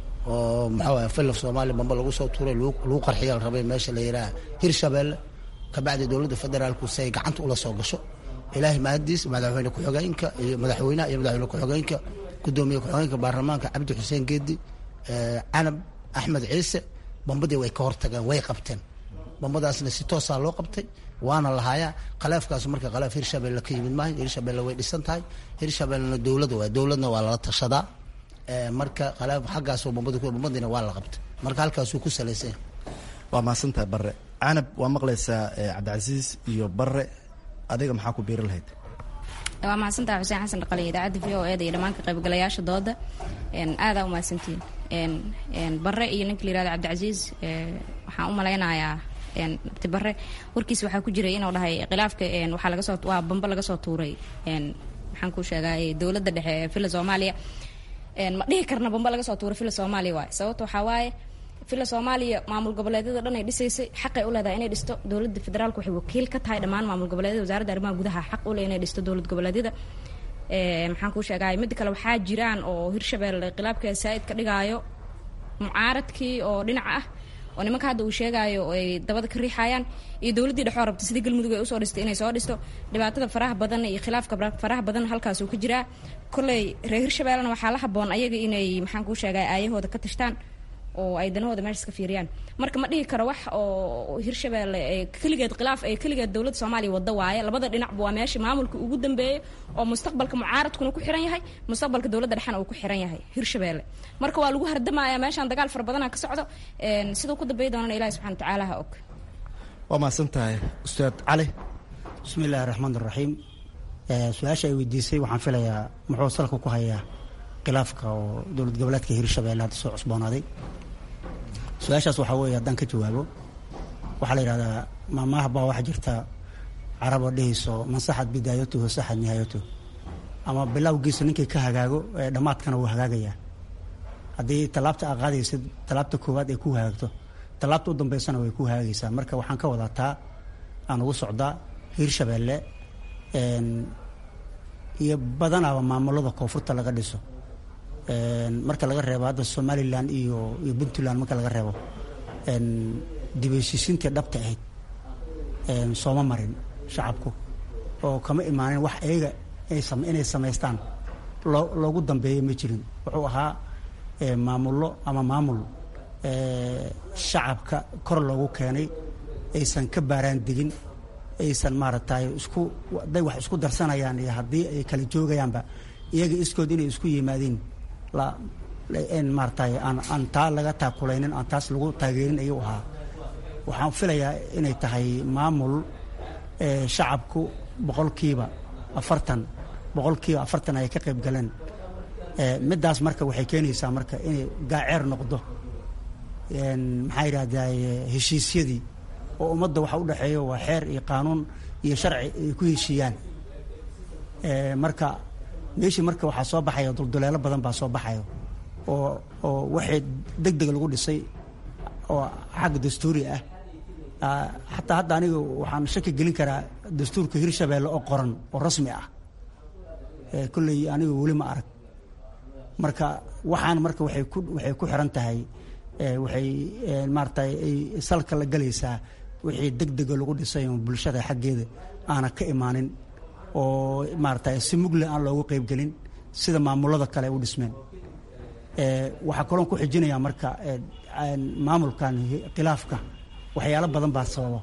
oo maxaa waaya filla soomaaliya bamba lagu soo tuuray lagu qarxiya la rabay meesha la yidhaha hirshabeelle kabacdi dowladda federaalku si ay gacanta ula soo gasho ilaahay mahadiis madaxweyne ku-xigeenka iyo madaxweynaha iyo madaxweyne ku-xigeenka gudoomiye ku-xigeenka baarlamaanka cabdi xuseen geedi canab axmed ciise bambadii way ka hortageen way qabteen bambadaasna si toosaa loo qabtay waana lahaayaa khilaafkaas marka khilaaf hirshabelle ka yimid maaha hirshabelle way dhisan tahay hirshabellena dowlada waa dowladna waa lala tashadaa marka khilaaf xaggaasoo bambada bambadiina waa la qabtay marka halkaasuu ku salaysan waa mahadsantahay bare canab waa maqlaysaa cabdicasiis iyo bare adiga maxaa ku biiri lahayd waa mahadsantaha xuseen xasan dhaqale idaacadda v o eda iyo dhammaan ka qaybgalayaasha dooda aadaa u mahadsantihiin bare iyo ninka la yirahdo cabdicasiis waxaan u malaynayaa bare warkiis waxaa ku jiray inuu dhahay khilaafka waxaa laga soo waa bambe laga soo tuuray maxaan ku sheegaa dowladda dhexe ee filla soomaaliya ma dhihi karna bambe laga soo tuuray filla soomaaliya waaye sababta waxaa waaye filla soomaaliya maamul goboleedyada dhan ay dhisaysay xaqay u leedahay inay dhisto dowladda federaalka waxay wakiil ka tahay dhammaan maamul goboleedyada wasaaradda arrimaha gudaha xaq u leh inay dhisto dowlad goboleedyada maxaan kuu sheegay midda kale waxaa jiraan oo hirshabelle khilaafka saa'id ka dhigaayo mucaaradkii oo dhinaca ah oo nimanka hadda uu sheegaayo oo ay dabada ka riixayaan iyo dowladdii dhexoo rabta sidii galmudug ay usoo dhistay inay soo dhisto dhibaatada faraha badan iyo khilaafka faraha badan halkaasuu ka jiraa kolley reer hirshabellena waxaa la haboon ayaga inay maxaan kuu sheegay aayahooda ka tashtaan oo ay danahooda meeshas ka fiiriyaan marka ma dhihi karo wax oo hirshabelle keligeed khilaaf ay keligeed dowladda soomaaliya wada waaye labada dhinacba waa meesha maamulka ugu dambeeyey oo mustaqbalka mucaaradkuna ku xiran yahay mustaqbalka dowladda dhexena uu ku xiran yahay hirshabelle marka waa lagu hardamaya meeshaan dagaal fara badana ka socdo siduu ku dambeey doonana ilahi subxana watacaala ha og waa mahadsan tahay ustaad cali bismi illaahi raxmaan raxiim su-aasha ay weydiisay waxaan filayaa muxuu salka ku hayaa khilaafka oo dowlad goboleedka hirshabelle hadda soo cusboonaaday su-aashaas waxaa weeye haddaan ka jawaabo waxaa la yidhahdaa maamaah baa waxaa jirta caraboo dhehayso mansaxad bidaayatuhu saxad nihaayatuhu ama bilowgiisa ninkii ka hagaago ee dhammaadkana wuu hagaagayaa haddii tallaabta aa qaadaysid tallaabta koowaad ay ku hagaagto tallaabta u dambeysana way ku hagaagaysaa marka waxaan ka wadaa taa aan ugu socdaa hirshabelle iyo badanaaba maamulada koonfurta laga dhiso marka laga reebo hadda somalilan iyo iyo puntland marka laga reebo dibheshiisiintii dhabta ahayd sooma marin shacabku oo kama imaanin wax iyaga inay samaystaan loo loogu dambeeya ma jirin wuxuu ahaa maamullo ama maamul shacabka kor loogu keenay aysan ka baaraan degin aysan maaragtay isku hadday wax isku darsanayaan iyo haddii ay kala joogayaanba iyaga iskood inay isku yimaadeen maaratay aan taa laga taakulaynin aan taas lagu taageerin ayuu ahaa waxaan filayaa inay tahay maamul shacabku boqolkiiba afartan boqolkiiba afartan ay ka qayb galeen middaas marka waxay keenaysaa marka inay gaaceer noqdo maxaa yidhahdaa heshiisyadii oo ummadda waxa u dhexeeya waa xeer iyo qaanuun iyo sharci ay ku heshiiyaan marka meeshii marka waxaa soo baxaya dulduleelo badan baa soo baxayo oo oo waxay deg deg lagu dhisay oo xagga dastuuri ah xataa hadda aniga waxaan shaki gelin karaa dastuurka hirshabelle oo qoran oo rasmi ah kolley aniga weli ma arag marka waxaan marka waxay ku waxay ku xiran tahay waxay maaratay ay salka la galaysaa wixii deg dega lagu dhisay bulshada xaggeeda aana ka imaanin oo maaratay si mugle aan loogu qeybgelin sida maamulada kale u dhismeen waxaa kaloon ku xijinayaa marka maamulkan khilaafka waxyaalo badan baa sababa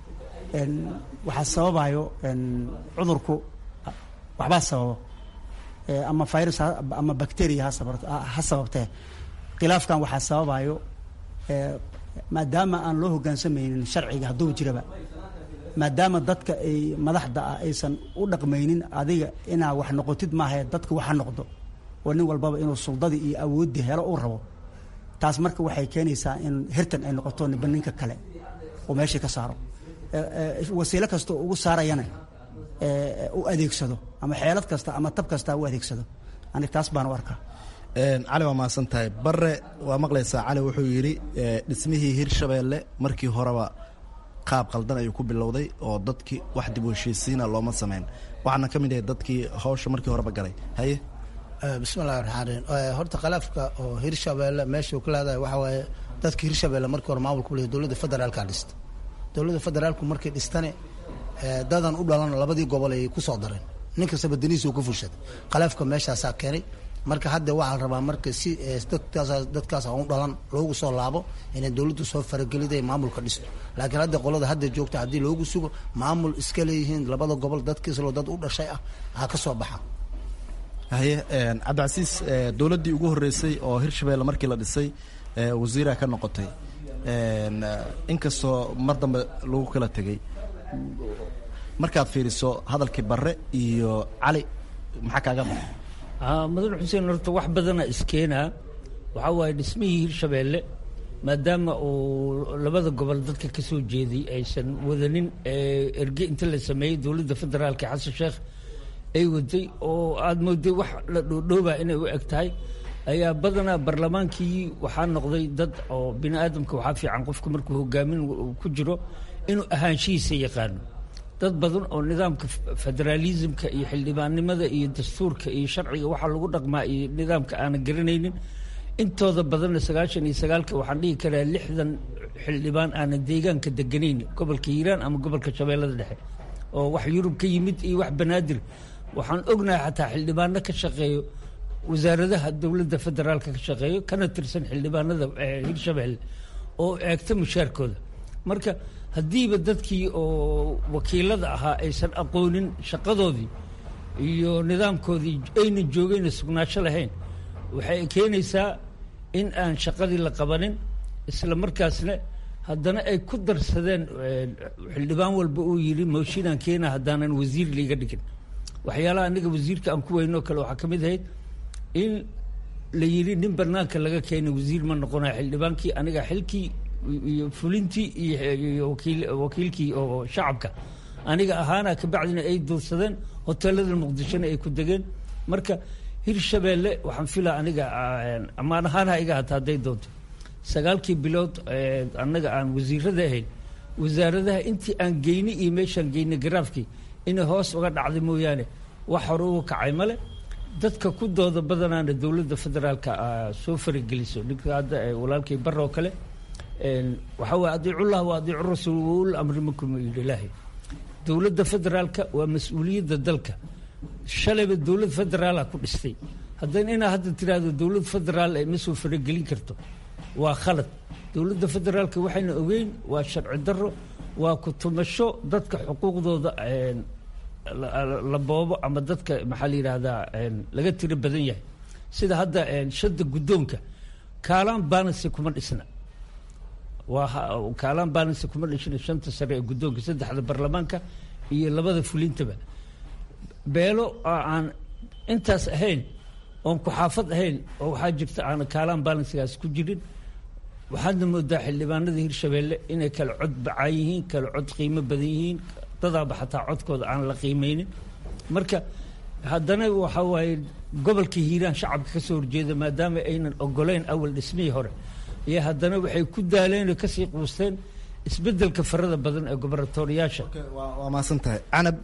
waxaa sababayo cudurku waxbaa sababa ama virus ama bacteria ha sababtee khilaafkan waxaa sababayo maadaama aan loo hogaansamaynin sharciga hadduu jiraba maadaama dadka ay madaxda ah aysan u dhaqmaynin adiga inaa wax noqotid maahae dadka waxa noqdo oo nin walbaba inuu suldadii iyo awooddii helo uu rabo taas marka waxay keenaysaa in hirtan ay noqoto niba ninka kale oo meeshii ka saaro wasiilo kasta oo ugu saarayana u adeegsado ama xeelad kasta ama tab kasta u adeegsado aniga taas baan u arkaa cali waa mahadsan tahay bare waa maqlaysaa cali wuxuu yidhi dhismihii hirshabeelle markii horeba qaab qaldan ayuu ku bilowday oo dadkii wax dib u heshiisiina looma sameyn waxaana ka mid yahay dadkii hawsha markii horeba galay haye bismillahi raxmaan raxiim horta khilaafka oo hirshabeelle meeshuu ka leedahay waxaa waaye dadka hirshabeelle markii hore maamulka u leeyahy dowladda federaalka dhista dowladda federaalku markay dhistane dadan u dhalan labadii gobol ay ku soo dareen nin kastaba danihiisa uu ka furshaday khilaafka meeshaasaa keenay marka hadda waxaa la rabaa marka si dadkaas dadkaas aan u dhalan loogu soo laabo inay dowladdu soo farageliday maamulka dhisto laakiin hadda qolada hadda joogta haddii loogu sugo maamul iska leeyihiin labada gobol dadkiislo dad u dhashay ah ha ka soo baxa haye cabdicasiis dowladdii ugu horreysay oo hirshabeelle markii la dhisay wasiiraa ka noqotay inkastoo mar dambe lagu kala tegey markaad fiiriso hadalkii barre iyo cali maxaa kaaga baxay madax xuseen horta wax badana iskeenaa waxaa waaye dhismihii hirshabeelle maadaama uu labada gobol dadka ka soo jeeday aysan wadanin erge inta la sameeyey dowladda federaalka xasan sheekh ay waday oo aada mooday wax la dhoodhoobaa inay u eg tahay ayaa badanaa barlamaankii waxaa noqday dad oo bini aadamka waxaa fiican qofka markuu hogaamin ku jiro inuu ahaanshihiisa yaqaano dad badan oo nidaamka federaalismka iyo xildhibaannimada iyo dastuurka iyo sharciga waxaa lagu dhaqmaa iyo nidaamka aanan garanaynin intooda badanna sagaashan iyo sagaalka waxaan dhihi karaa lixdan xildhibaan aanan deegaanka deganayn gobolka hiiraan ama gobolka shabeellada dhexe oo wax yurub ka yimid iyo wax banaadir waxaan ognahay xataa xildhibaano ka shaqeeyo wasaaradaha dowladda federaalka ka shaqeeyo kana tirsan xildhibaanada hirshabeelle oo eegta mushaarkooda marka haddiiba dadkii oo wakiilada ahaa aysan aqoonin shaqadoodii iyo nidaamkoodii aynan joogayna sugnaasho lahayn waxay keenaysaa in aan shaqadii la qabanin isla markaasna haddana ay ku darsadeen xildhibaan walba uu yidhi mooshinaan keena haddaanan wasiir liiga dhigin waxyaalaha aniga wasiirka aan ku weynoo kale waxaa ka mid ahayd in la yidhi nin banaanka laga keenay wasiir ma noqonayo xildhibaankii aniga xilkii iyo fulintii iyo wakiil wakiilkii oo shacabka aniga ahaana kabacdina ay duursadeen hoteelada muqdishona ay ku degeen marka hirshabeelle waxaan filaa aniga ammaan ahaanha iga hata hadday doonto sagaalkii bilood annaga aan wasiirada ahayn wasaaradaha intii aan geyni iyo meeshaan geynay garaafkii inay hoos uga dhacday mooyaane wax hore uga kacay male dadka ku dooda badanaana dowladda federaalka soo farageliso ninka hadda walaalkay bar oo kale waxaa waye adiicullah wa adiicu rasuul waul amri minkum yidhi ilaahay dowladda federaalka waa mas-uuliyadda dalka shalayba dowlad federaala ku dhistay haddana inaa hadda tiraahdo dowlad federaal ay ma soo faragelin karto waa khalad dowladda federaalka waxayna ogeyn waa sharci daro waa ku tumasho dadka xuquuqdooda la boobo ama dadka maxaa la yidhaahdaa laga tiro badan yahay sida hadda shadda guddoonka kaalaan baanasi kuma dhisna waa kaalaan baanasi kuma dhishna shanta sare ee guddoonka saddexda baarlamaanka iyo labada fulintaba beelo aan intaas ahayn oon ku-xaafad ahayn oo waxaa jirta aan kaalaan balansigaas ku jirin waxaadna moodaa xildhibaanada hirshabeelle inay kala cod bacaan yihiin kala cod qiimo badan yihiin dadaaba xataa codkooda aan la qiimeynin marka haddana waxaa waaye gobolka hiiraan shacabka ka soo horjeeda maadaama aynan ogoleyn awal dhismihii hore iyo haddana waxay ku daaleen oo kasii quusteen isbedelka farada badan ee gobernatoriyaasha waa mahadsan tahay canab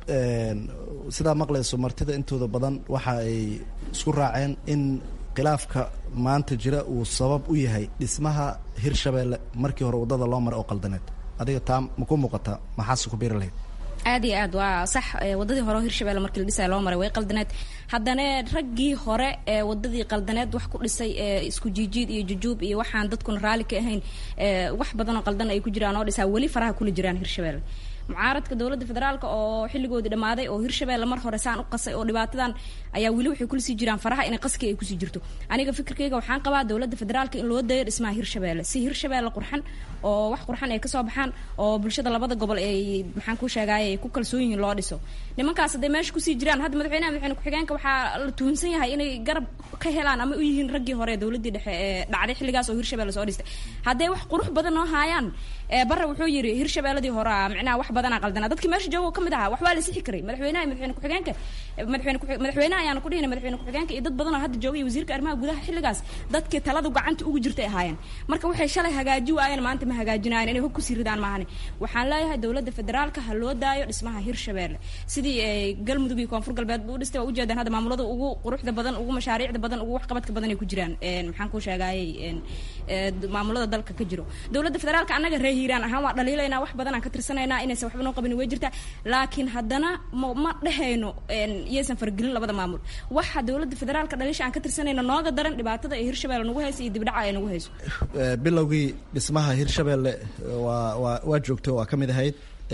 sidaa maqlayso martida intooda badan waxa ay isku raaceen in khilaafka maanta jira uu sabab u yahay dhismaha hirshabeelle markii hore waddada loo maray oo qaldaneed adiga taa ma ku muuqataa maxaase ku biiri lahayd aad iyo aad waa sax wadadii hore oo hirshabelle markii la dhisaya loo maray way qaldaneed haddana raggii hore ee wadadii qaldaneed wax ku dhisay ee isku jiijiid iyo jujuub iyo waxaan dadkuna raalli ka ahayn wax badan oo qaldan ay ku jiraan oo dhisaa weli faraha kula jiraan hirshabelle mucaaradka dowladda federaalk oo xilligoodii dhammaaday oo hirshabelle mar hore saan u qasay oo dhibaatadan ayaa weli waxay kulasii jiraan faraha inay qaskii ay kusii jirto aniga fikirkayga waxaan qabaa dowladda federaalka in loo dayo dhismaha hirshabelle si hirshabelle qurxan oo wax qurxan ay kasoo baxaan oo bulshada labada gobol ay maxaan ku sheegaaye ay ku kalsoon yihiin loo dhiso nimankaas hadday meesha kusii jiraan hadda madaxweynaha madaxweyne ku-xigeenka waxaa la tuhunsan yahay inay garab ka helaan ama u yihiin raggii hore dowladdii dhexe ee dhacday xilligaas oo hirshabelle soo dhistay hadday wax qurux badan noo haayaan barre wuxuu yidhi hirshabeelladii hore micnaha wax badanaa qaldana dadkii meesha jooga ka mid ahaa waxbaa la sixi karay madaxweynaha iyo madaxweyne ku-xigeenka madaxweyne madaxweynaha ayaana ku dhihina madaxweyne ku-xigeenka iyo dad badan oo hadda jooga iyo wasiirka arrimaha gudaha xilligaas dadkii taladu gacanta ugu jirtay ahaayeen marka waxay shalay hagaaji waayeen maanta ma hagaajinaayeen inay hog kusii ridaan maahane waxaan leeyahay dowladda federaalka ha loo daayo dhismaha hirshabeelle sidii galmudug iyo koonfur galbeed bu u dhistay waa ujeedaan hadda maamulada ugu quruxda badan ugu mashaariicda badan ugu waxqabadka badan ay ku jiraan maxaan ku sheegaayey maamulada dalka ka jiro dowladda federaalka annaga ree hiiraan ahaan waa dhaliilaynaa wax badan aan ka tirsanaynaa inaysan waxba noo qabin way jirtaa laakiin haddana ma ma dhehayno iyaysan faragelin labada maamul waxa dowladda federaalka dhaliisha aan ka tirsanayno nooga daran dhibaatada ay hirshabelle nagu hayso iyo dibdhaca ay nagu hayso bilowgii dhismaha hirshabelle waa waa waa joogto waa ka mid ahayd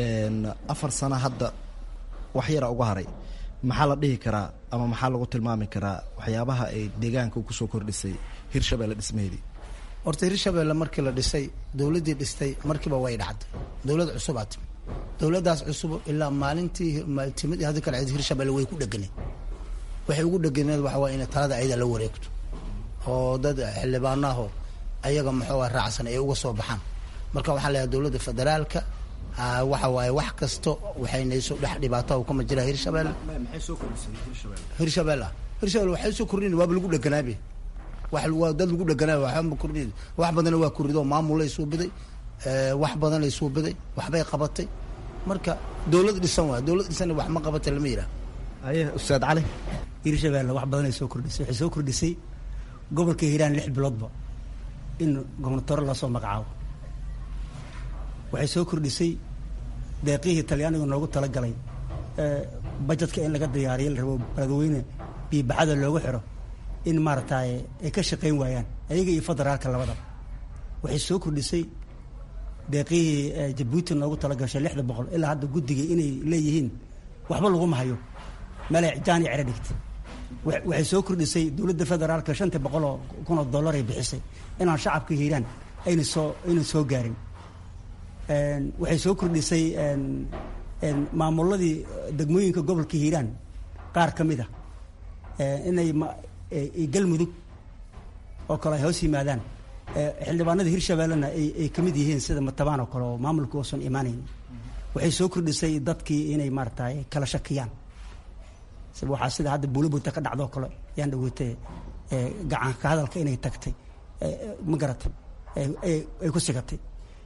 afar sano hadda wax yara uga haray maxaa la dhihi karaa ama maxaa lagu tilmaami karaa waxyaabaha ay deegaanka kusoo kordhisay hirshabelle dhismaheedii horta hirshabelle markii la dhisay dowladdii dhistay markiiba way dhacday dowlad cusubaa timid dowladdaas cusub ilaa maalintii timid haddi kale hirshabelle way ku dheganeed waxay ugu dheganeed waxa waa inay talada ayada la wareegto oo dad xildhibaanaho ayaga muxuu raacsan ay uga soo baxaan marka waxaan leeyahay dowladda federaalka waxa waaye wax kasto waxaynayso dhex dhibaato kama jira hirshabelle hirshabelle hirshabelle waxay soo kordhin waaba lagu dheganaabe wax waa dad lagu dheganaa waxba kordhin wax badana waa kordhido maamulay soo biday wax badanay soo biday waxbay qabatay marka dowlad dhisan waay dowlad dhisan wax ma qabatay lama yidhaah aye ustaad cali hirshabelle wax badanay soo kordhisay waxay soo kordhisay gobolka hiiraan lix biloodba in gobernatore lasoo magacaabo waxay soo kordhisay deeqihii talyaaniga noogu talagalay bajetka in laga diyaariyo la rabo beledweyne biibaxada loogu xiro in maaragtay ay ka shaqayn waayaan ayaga iyo federaalka labadaba waxay soo kordhisay deeqihii jabuuti noogu talagashay lixda boqol ilaa hadda guddigii inay leeyihiin waxba laguma hayo meelay cijaan iyo cero dhigtay waxay soo kordhisay dowladda federaalka shantii boqoloo kun oo dollar ay bixisay inaan shacabka hiiraan ayna soo ayna soo gaarin waxay soo kordhisay maamuladii degmooyinka gobolka hiiraan qaar ka mid a inay galmudug oo kale ay hoos yimaadaan xildhibaanada hirshabellena ay ka mid yihiin sida matabaan oo kale oo maamulka uusan imaanayn waxay soo kordhisay dadkii inay maaragtay kala shakiyaan waxaa sida hadda buulabuta ka dhacdoo kale yaan dhaweetay gacan ka hadalka inay tagtay ma garatay ay ku sigatay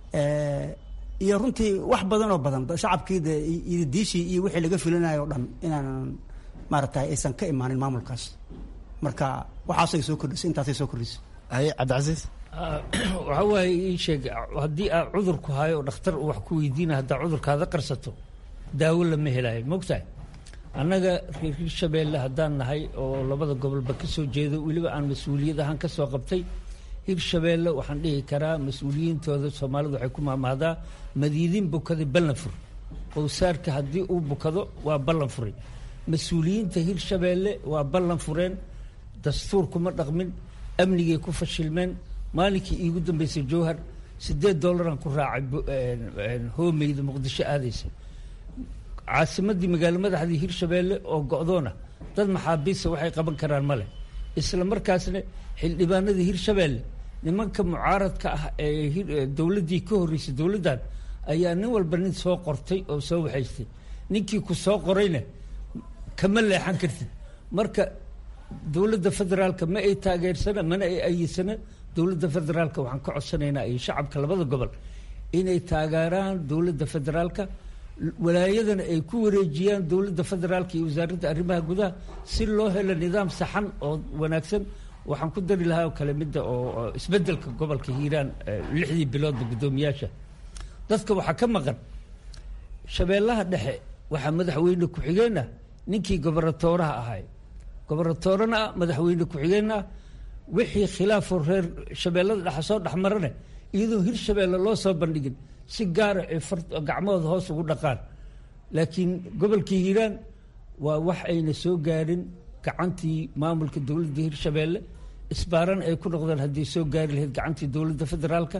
iyo runtii wax badan oo badan shacabkii de iyo diishii iyo wixii laga filinayo o dhan inaanan maaragtay aysan ka imaanin maamulkaas marka waxaasay soo kordhisay intaasay soo kordhisay haye cabdicasiis waxaa waaye ii sheeg haddii aad cudurku hayo oo dhakhtar uu wax ku weydiina haddaa cudurkaada qarsato daawo lama helaayo mogtahay annaga reer hirshabeelle haddaan nahay oo labada gobolba ka soo jeedo weliba aan mas-uuliyad ahaan ka soo qabtay hirshabeelle waxaan dhihi karaa mas-uuliyiintooda soomaalidu waxay ku maamahdaa madiidin bukaday ballan fur qowsaarka haddii uu bukado waa ballan furay mas-uuliyiinta hirshabeelle waa ballan fureen dastuurkuma dhaqmin amnigay ku fashilmeen maalinkii iigu dambeysay jowhar siddeed dollaraan ku raacay hoomeyda muqdisho aadaysa caasimadii magaalo madaxdii hirshabeelle oo go'doona dad maxaabiista waxay qaban karaan ma leh isla markaasna xildhibaanadii hirshabeelle nimanka mucaaradka ah ee dowladdii ka horreysay dowladdan ayaa nin walba nin soo qortay oo soo waxaystay ninkii ku soo qorayna kama leexan kartid marka dowladda federaalka ma ay taageersana mana ay ayisana dowladda federaalka waxaan ka codsanaynaa iyo shacabka labada gobol inay taageeraan dowladda federaalka walaayadana ay ku wareejiyaan dowladda federaalka iyo wasaaradda arrimaha gudaha si loo helo nidaam saxan oo wanaagsan waxaan ku dari lahaa oo kale midda oo isbeddelka gobolka hiiraan lixdii biloodba guddoomiyaasha dadka waxaa ka maqan shabeellaha dhexe waxaa madaxweyne ku-xigeen ah ninkii gobernatooraha ahay gobernatoorana ah madaxweyne ku-xigeen ah wixii khilaafoo reer shabeellada dhexe soo dhexmarane iyadoo hir shabeelle loo soo bandhigin si gaara ay gacmahooda hoos ugu dhaqaan laakiin gobolkii hiiraan waa wax ayna soo gaarin gacantii maamulka dowladda hirshabeelle isbaaran ay ku noqdeen haddii soo gaari lahayd gacantii dowladda federaalka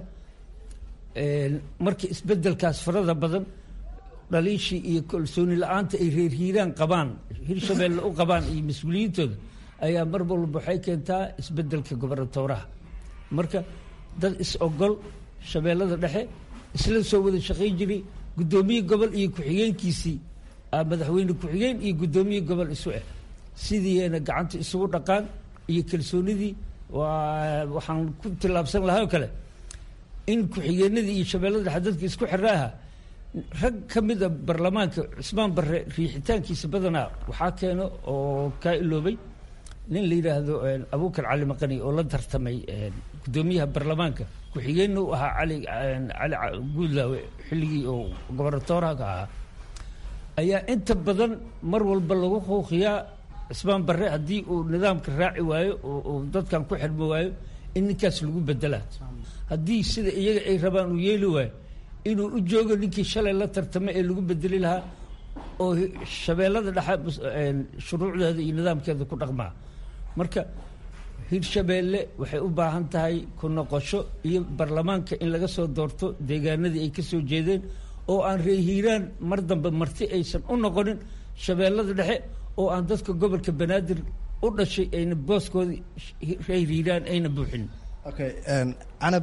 marka isbedelkaas farada badan dhaliishii iyo kalsooni la-aanta ay reer hiiraan qabaan hirshabeelle u qabaan iyo mas-uuliyiintooda ayaa mar walba waxay keentaa isbedelka gobernatooraha marka dad is-ogol shabeellada dhexe isla soo wada shaqayn jiray guddoomiye gobol iyo ku-xigeenkiisii madaxweyne ku-xigeen iyo guddoomiye gobol isu ah sidiina gacanta isugu dhaqaan iyo kalsoonidii waa waxaan ku tillaabsan lahaa oo kale in ku-xigeenadii iyo shabeellada dhexe dadka isku xiraaha rag ka mida baarlamaanka cusmaan barre riixitaankiisa badanaa waxaa keeno oo kaa iloobay nin la yidhaahdo abuukar cali maqani oo la tartamay guddoomiyaha baarlamaanka ku-xigeenna u ahaa cali cali guudlaawe xilligii oo gobernatooraha ka ahaa ayaa inta badan mar walba lagu quuqiyaa cismaan barre haddii uu nidaamka raaci waayo oo dadkan ku xirmi waayo in ninkaas lagu bedelaa haddii sida iyaga ay rabaan uu yeeli waayo inuu u joogo ninkii shalay la tartamay ee lagu bedeli lahaa oo shabeellada dhexe shuruucdeeda iyo nidaamkeeda ku dhaqmaa marka hirshabeelle waxay u baahan tahay ku noqosho iyo baarlamaanka in laga soo doorto deegaanadii ay ka soo jeedeen oo aan reer hiiraan mar dambe marti aysan u noqonin shabeellada dhexe oo aan dadka gobolka banaadir u dhashay ayna booskoodii reer hiiraan ayna buuxin okay canab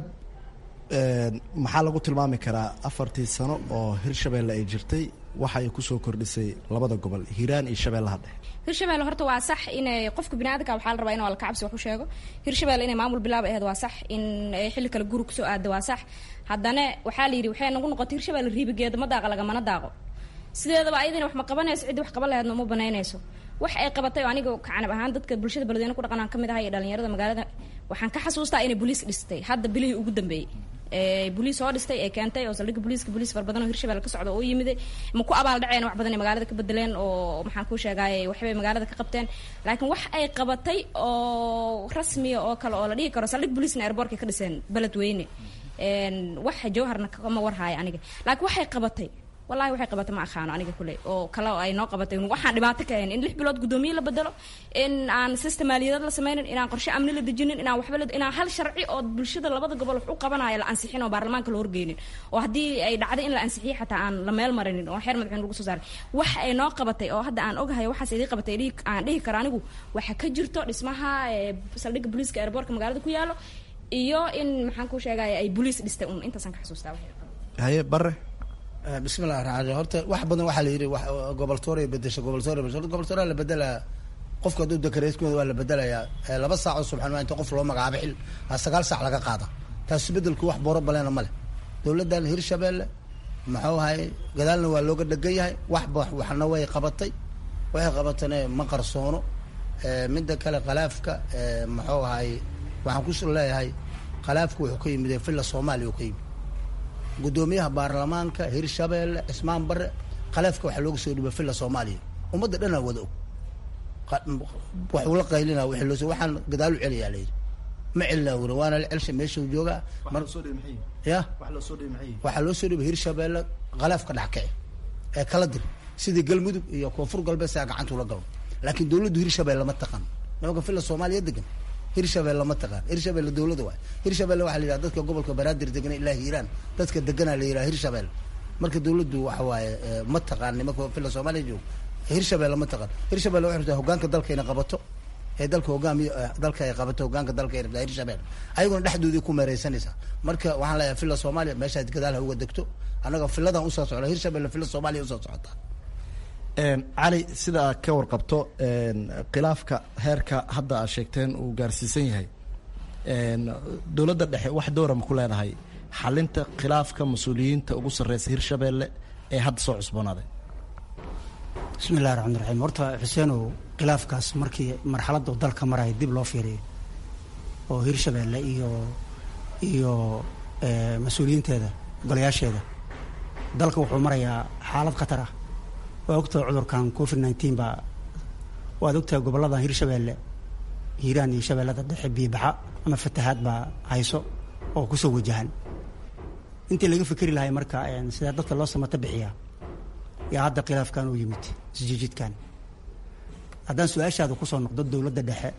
maxaa lagu tilmaami karaa afartii sano oo hirshabeelle ay jirtay waxa ay kusoo kordhisay labada gobol hiiraan iyo shabeellaha dhexe hirshabelle horta waa sax inay qofka biniaadamka waxaa la rabaa in alka cabsi wax u sheego hirshabelle inay maamul bilaab aheed waa sax in xilli kale guri kusoo aada waa sax haddana waxaa la yidhi waxay nagu noqotay hirshabelle riibigeeda ma daaqa lagamana daaqo sideedaba ayadina wax ma qabanayso ciddii wax qaban laheedna uma banaynayso wax ay qabatay oo aniga kacanab ahaan dadka bulshada beledweyne ku dhaqanaan ka mid ahay iyo dhalinyarada magaalada waxaan ka xasuustaa inay boliis dhistay hadda bilihii ugu dambeeyey boliis soo dhistay ee keentay oo saldhigga boliiska boliis fara badan oo hirshabelle ka socda oo yimiday ma ku abaal dhaceen wax badan ay magaalada ka bedeleen oo maxaan kuu sheegaaye waxbay magaalada ka qabteen laakiin wax ay qabatay oo rasmiya oo kale oo la dhihi karo saldhig boliisna airbortka ka dhiseen beledweyne wax jawharna kama warhaayo aniga laakiin waxay qabatay wallahi waxay qabatay ma aqaano aniga kule oo kale ay noo qabatay waxaan dhibaato ka ahayn in lix bilood guddoomiye la bedelo in aan system maaliyadad la sameynin inaan qorshe amni la dejinin inaan waxba inaan hal sharci oo bulshada labada gobol wax u qabanayo la ansixin oo baarlamaanka la horgeynin oo haddii ay dhacday in la ansixiyo xataa aan la meel marinin oo xeer madaxweyne lagu soo saaray wax ay noo qabatay oo hadda aan ogahay waxaas idii qabatay aan dhihi karo anigu waxa ka jirto dhismaha saldhigga booliiska airbortka magaalada ku yaalo iyo in maxaan ku sheegaya ay boliis dhistay un intaasaan ka xasuustaa haye bare bismillahi raxmaan raxiim horta wax badan waxaa la yidhi goboltoora bedesha goboltoora bedesha goboltoora la bedelaa qofka hadduu dakareeskooda waa la bedelayaa laba saacoo subxaan inta qof loo magacaabo xil sagaal saac laga qaada taas bedelku wax booro baleena ma leh dowladdan hirshabeelle muxuu ahay gadaalna waa looga dhegan yahay waxba waxna way qabatay waxay qabatane ma qarsoono midda kale khalaafka muxuu ahay waxaan ku leeyahay khalaafku wuxuu ka yimid villa soomaaliya uu ka yimid guddoomiyaha baarlamaanka hirshabeelle cismaan bare khalaafka waxaa looga soo dhiba villa soomaaliya ummadda dhanaa wada og waxuu la qaylina w loo waxaan gadaal u celiyaa layidhi ma celinaa wuri waana la celsha meeshuu joogaa ya waxaa loo soo dhiba hirshabeelle khalaafka dhexkace ee kala dir sidii galmudug iyo koonfur galbeed saa gacantuu la galo laakiin dowladdu hirshabeelle ma taqan nimanka villa soomaaliya degan hirshabelle ma taqaan hirshabelle dowlada waay hirshabelle waxaa la yidhaha dadka gobolka banaadir degana ilaa hiiraan dadka deganaa la yidhaha hirshabelle marka dowladdu waxa waaye ma taqaan nimanka villa soomaaliya joogo hirshabelle ma taqaan hirshabelle waxay rabtaa hogaanka dalka inay qabato ee dalka hogaamiyo dalka ay qabato hogaanka dalka ay rabtaa hirshabelle ayaguna dhexdoodii ku meereysanaysaa marka waxaan leeyahay villa soomaaliya meeshaad gadaal ha uga degto annaga villadan usoo socda hirshabelle villa soomaaliya usoo socotaa cali sida aad ka warqabto khilaafka heerka hadda aad sheegteen uu gaarsiisan yahay dowladda dhexe wax dowra ma ku leedahay xalinta khilaafka mas-uuliyiinta ugu sarreysa hirshabeelle ee hadda soo cusboonaaday bismi illahi raxmaan raxiim horta xuseenow khilaafkaas markii marxaladda dalka maraya dib loo fiiriyo oo hirshabeelle iyo iyo mas-uuliyiinteeda golayaasheeda dalka wuxuu marayaa xaalad khatar ah waa ogtahay cudurkan covid nneteen baa waad ogtahay gobolladan hirshabeelle hiiraan iyo shabeellada dhexe biibaxa ama fatahaad baa hayso oo kusoo wajahan intii laga fikeri lahay marka sidaa dadka loo samata bixiyaa yaa hadda khilaafkan uu yimid isjiijidkan haddaan su-aashaada kusoo noqdo dowladda dhexe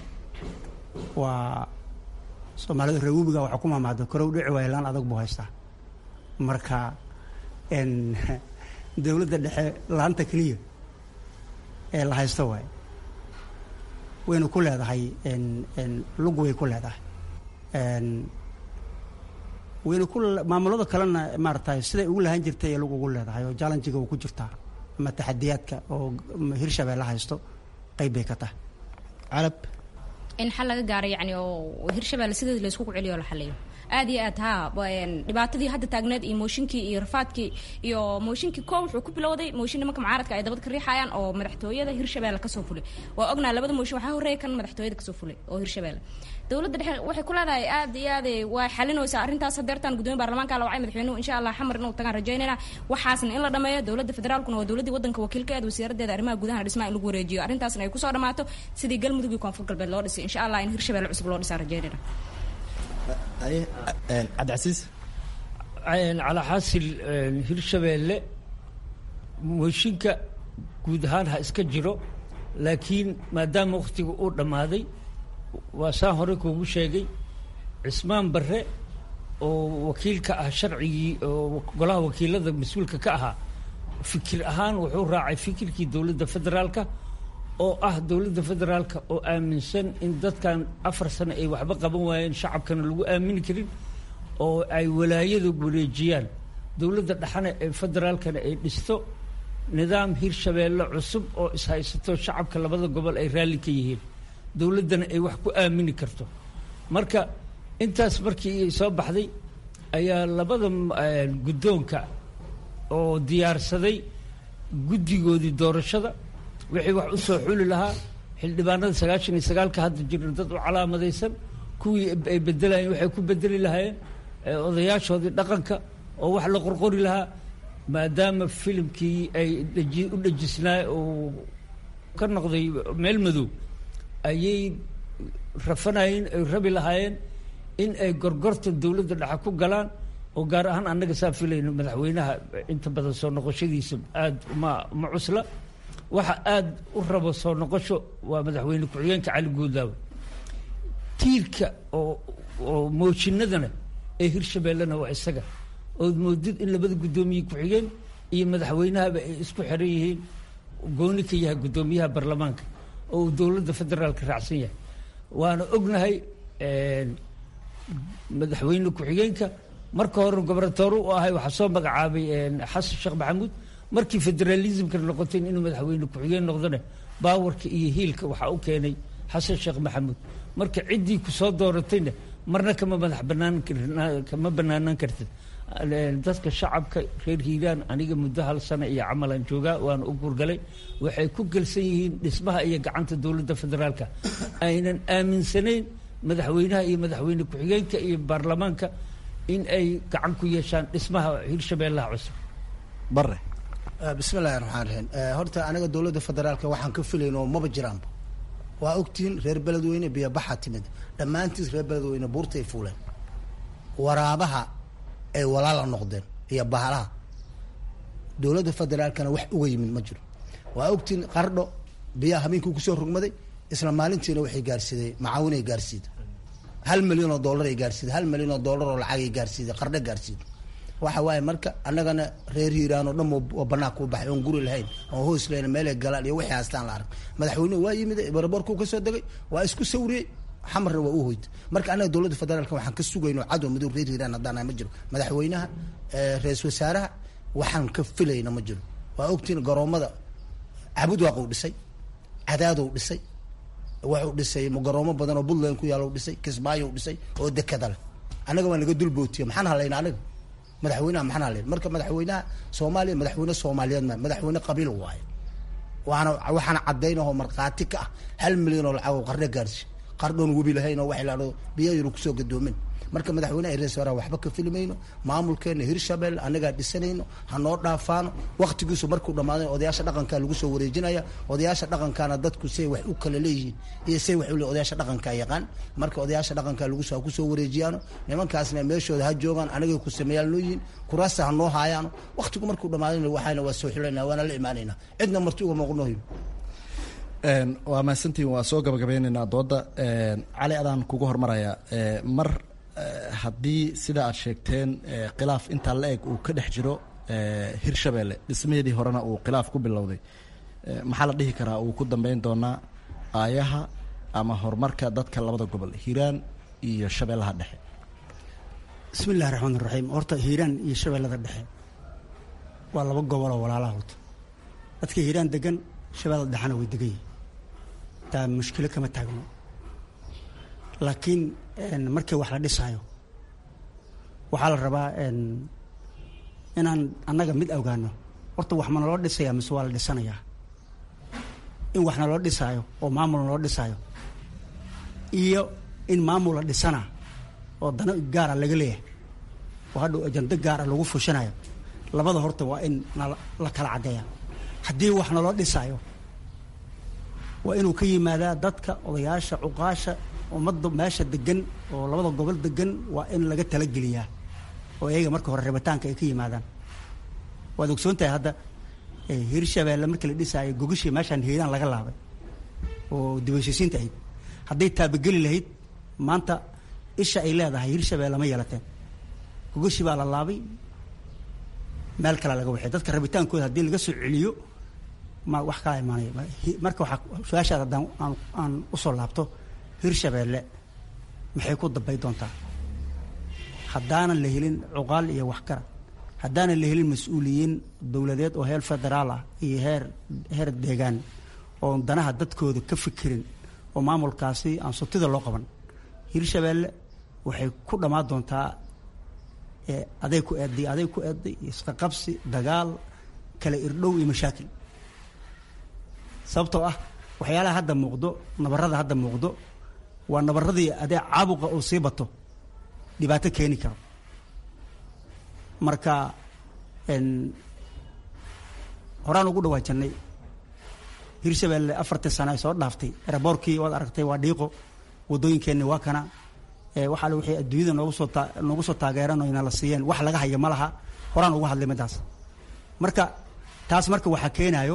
waa soomaalida reegubiga waxaa ku maamaada korow dhici waaya laan adag buu haystaa marka dowladda dhexe laanta keliya ee la haysto waay wayna ku leedahay lug way ku leedahay wayna ku maamulada kalena maaragtay siday ugu lahaan jirtay ee lug ugu leedahay oo jallenjiga uu ku jirtaa ama taxadiyaadka oo hirshabeelle haysto qayb bay ka tahay carab in xal laga gaaro yani oo hirshabeelle sideed laysku ku celiyo oo la xaliyo aad iyo aad haa dhibaatadii hadda taagneed iyo mooshinkii iyo rafaadkii iyo mooshinkii koo wuxuu ku bilowday mooshin nimanka mucaaradka ay dabad ka riixayaan oo madaxtooyada hirshabeelle kasoo fulay waa ognaa labada mooshin waxaa horreeya kan madaxtooyada kasoo fulay oo hirshabeelle dowladda dhexe waxay ku leedahay aad iyo aad waa xalinaysaa arrintaas hadeertan gudoomiye baarlamaanka la wacay madaxweynuhu insha allah xamar inuu tagaan rajaynayna waxaasna in la dhameeyo dowladda federaalkuna waa dowladdii wadanka wakiilkeeda wasiiradeeda arrimaha gudaha dhismaha in lagu wareejiyo arrintaasna ay kusoo dhamaato sidii galmudug iyo koonfur galbeed loo dhisay insha allah in hirshabeelle cusub loo dhisaa rajaynayna cabdicasiis calaa xaasil hirshabeelle mooshinka guud ahaan ha iska jiro laakiin maadaama wakhtiga uu dhammaaday waa saan hore kuugu sheegay cismaan barre oo wakiil ka ah sharcigii oo golaha wakiilada mas-uulka ka ahaa fikir ahaan wuxuu raacay fikirkii dowladda federaalka oo ah dowladda federaalka oo aaminsan in dadkan afar sano ay waxba qaban waayeen shacabkana lagu aamini karin oo ay walaayada wareejiyaan dowladda dhexana ee federaalkana ay dhisto nidaam hirshabeelle cusub oo ishaysato shacabka labada gobol ay raalli ka yihiin dowladdana ay wax ku aamini karto marka intaas markii soo baxday ayaa labada guddoonka oo diyaarsaday guddigoodii doorashada wixii wax u soo xuli lahaa xildhibaanada sagaashan iyo sagaalka hadda jira dad u calaamadaysan kuwii ay bedelayeen waxay ku bedeli lahaayeen odayaashoodii dhaqanka oo wax la qorqori lahaa maadaama filimkii ay dheji u dhejisnaa oo ka noqday meel madow ayay rafanayeen ay rabi lahaayeen in ay gorgorta dowladda dhexe ku galaan oo gaar ahaan annaga saa filayno madaxweynaha inta badan soo noqoshadiisa aada ma ma cusla waxa aada u rabo soo noqosho waa madaxweyne ku-xigeenka cali guudlaawe tiirka oo oo mooshinadana ee hirshabeellena waa isaga ood moodid in labada guddoomiye ku-xigeen iyo madaxweynahaba ay isku xiran yihiin gooni ka yahay guddoomiyaha baarlamaanka oo uu dowladda federaalka raacsan yahay waana ognahay madaxweyne ku-xigeenka marka hore gobernatoor u ahay waxaa soo magacaabay xasan sheekh maxamuud markii federalismka noqotay inuu madaxweyne ku-xigeen noqdone baawarka iyo hiilka waxaa u keenay xasan sheekh maxamuud marka ciddii ku soo dooratayna marna kama madax banaan kama banaanaan kartid dadka shacabka reer hiiraan aniga muddo hal sano iyo camalan joogaa waana u guurgalay waxay ku gelsan yihiin dhismaha iyo gacanta dowladda federaalka aynan aaminsanayn madaxweynaha iyo madaxweyne ku-xigeenka iyo baarlamaanka in ay gacan ku yeeshaan dhismaha hirshabeellaha cusub bare bismi illahi raxmaan raxiim horta aniga dowladda federaalka waxaan ka filayn oo maba jiraanba waa ogtihiin reer beledweyne biyobaxa timid dhammaantiis reer beledweyne buurtay fuuleen waraabaha ay walaala noqdeen iyo bahalaha dowladda federaalkana wax uga yimid ma jiro waa ogtihiin qardho biyaha habeenkii kusoo rogmaday isla maalintiina waxay gaarsiiday macaawinay gaarsiida hal milyan oo dollar ay gaarsiiday hal milyan oo dollar oo lacagay gaarsiiday qardho gaarsiida waxa waaye marka annagana reer hiiraan oo dhan oo banaanka u baxay oon guri lahayn oon hoos lahayn meelay galaan iyo wixii haastaan la arag madaxweynuhu waa yimid baraboorkuu kasoo degay waa isku sawriyey xamarna waa u hoyta marka annaga dowladda federaalka waxaan ka sugayno cadow madow reer hiiraan haddaan ma jiro madaxweynaha ra-isul wasaaraha waxaan ka filayna ma jiro waa ogtiin garoomada cabudwaaquu dhisay cadaadow dhisay wuxuu dhisay garoomo badan oo puntland ku yaal dhisay kismaayo dhisay oo dekada leh anaga waan laga dulbootiya maxaan halayna aniga madaxweynaha maxaan halayn marka madaxweynaha soomaaliya madaxweyne soomaaliyeed ma madaxweyne qabiil waaye waana waxaana caddaynahoo markhaati ka ah hal milyan oo lacag oo qarne gaarsi qardhoon webi lahayn oo waxay laado biyaynu kusoo gadoomin marka madaxweynaha rees waraa waxba ka filimayno maamulkeena hirshabelle annagaa dhisanayno ha noo dhaafaano waktigiisu markuu dhammaaday odayaasha dhaqankaa lagu soo wareejinaya odayaasha dhaqankaana dadku say wax u kala leeyihiin iyo say wax u le odayaasha dhaqankaa yaqaan marka odayaasha dhaqankaa lagu soo ha kusoo wareejiyaano nimankaasna meeshooda ha joogaan anagay ku sameeyaan loo yihiin kuraasta ha noo haayaano waktigu markuu dhammaadayna waxaana waa soo xilanaa waana la imaanaynaa cidna marti uga muuqnohin waa mahadsantiin waa soo gabagabeynaynaa dooda cali adaan kugu hormaraya mar haddii sida aad sheegteen khilaaf intaa la eg uu ka dhex jiro hirshabelle dhismaheedii horena uu khilaaf ku bilowday maxaa la dhihi karaa uu ku dambeyn doonaa aayaha ama horumarka dadka labada gobol hiiraan iyo shabeellaha dhexe bismi illahi raxmaan iraxiim horta hiiraan iyo shabeellada dhexe waa laba goboloo walaalaha horta dadka hiiraan degan shabeellada dhexena way degan yihin taa mushkilo kama taagno laakiin markii wax la dhisaayo waxaa la rabaa inaan annaga mid ogaano horta wax ma naloo dhisayaa mise waa la dhisanayaa in wax naloo dhisaayo oo maamul naloo dhisaayo iyo in maamul la dhisanaa oo dano gaara laga leeyahay oo hadhow ajando gaara lagu fushanayo labada horta waa in la kala caddeeya haddii wax naloo dhisaayo waa inuu ka yimaadaa dadka odayaasha cuqaasha ummadda meesha degan oo labada gobol degan waa in laga talageliyaa oo iyaga marka hore rabitaanka ay ka yimaadaan waad ogsoon tahay hadda hirshabeelle markii la dhisaayo gogashii meeshaan hiiraan laga laabay oo dibashisiinta ahayd hadday taabageli lahayd maanta isha ay leedahay hirshabeelle ma yeelateen gogashii baa la laabay meel kale laga waxay dadka rabitaankooda haddii laga soo celiyo ma wax kala imaanaya marka waxaa su-aashaada haddaan aan aan usoo laabto hirshabeelle maxay ku dambay doontaa haddaanan la helin cuqaal iyo waxgarad haddaanan la helin mas-uuliyiin dowladeed oo heer federaal ah iyo heer heer deegaan oo danaha dadkooda ka fikirin oo maamulkaasi aan sutida loo qaban hirshabeelle waxay ku dhammaan doontaa aday ku eeday aday ku eeday isqaqabsi dagaal kala irdhow iyo mashaakil sababtoo ah waxyaalaha hadda muuqdo nabarada hadda muuqdo waa nabaradii adee caabuqa oo sii bato dhibaato keeni karo marka horaan ugu dhawaajannay hirshabeelle afartii sano ay soo dhaaftay eraboorkii waad aragtay waa dhiiqo waddooyinkeenni waa kana waxa alle wixii adduunyada noogu soo taa noogu soo taageeran oo ina la siiyeen wax laga haya ma laha horaan ugu hadlay midaas marka taas marka waxaa keenaayo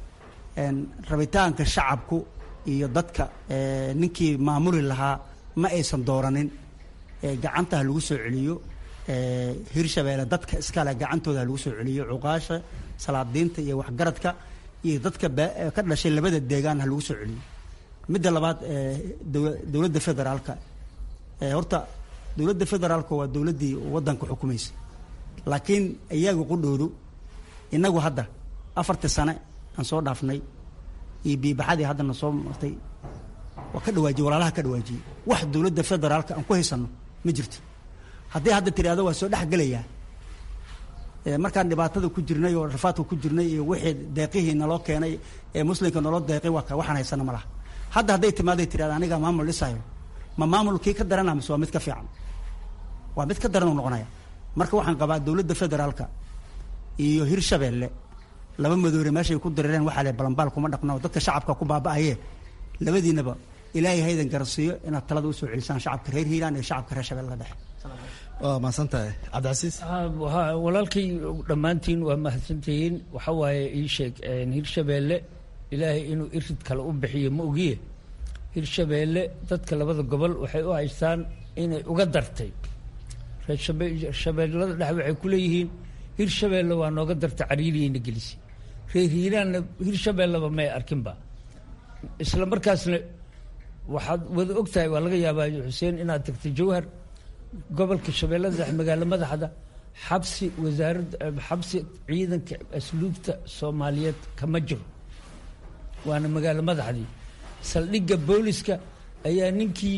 rabitaanka shacabku iyo dadka ninkii maamuli lahaa ma aysan dooranin gacanta ha lagu soo celiyo hirshabeelle dadka iskale gacantooda ha lagu soo celiyo cuqaasha salaadiinta iyo waxgaradka iyo dadka ka dhashay labada deegaan ha lagu soo celiyo midda labaad dowladda federaalka horta dowladda federaalka waa dowladdii waddanka xukumaysa laakiin iyaga qudhoodu inagu hadda afartii sane aan soo dhaafnay iyo biibaxadii haddana soo martay waa ka dhawaajiyey walaalaha ka dhawaajiyey wax dowladda federaalka aan ku haysanno ma jirto haddii hadda tiraahdo waa soo dhex gelayaa markaan dhibaatada ku jirnay oo rafaadka ku jirnay iyo wixii deeqihii naloo keenay ee muslimka naloo deeqay waa waxaan haysana ma laha hadda hadday timaaday tirahda anigaa maamul dhisayo ma maamulkii ka darana mise waa mid ka fiican waa mid ka daran u noqonaya marka waxaan qabaa dowladda federaalka iyo hirshabeelle laba madoore meeshay ku dareereen waxaa le balambaal kuma dhaqno dadka shacabka ku baaba'aye labadiinaba ilaahay haydan garasiiyo inaad talada usoo celisaan shacabka reer hiiraan iyo shacabka reer shabeellada dhexe waa mahadsantahay cabdicasiis walaalkay dhammaantiin waa mahadsantihiin waxa waaye ii sheeg hirshabeelle ilaahay inuu irid kale u bixiyo ma ogiye hirshabeelle dadka labada gobol waxay u haystaan inay uga dartay reershabeellada dhexe waxay ku leeyihiin hirshabeelle waa nooga darta cariiriyayna gelisi reer hiiraanna hirshabeelleba may arkinba isla markaasna waxaad wada og tahay waa laga yaabaa xuseen inaad tagtay jawhar gobolka shabeellada dhexe magaalo madaxda xabsi wasaaradda xabsi ciidanka asluubta soomaaliyeed kama jiro waana magaalo madaxdii saldhigga booliska ayaa ninkii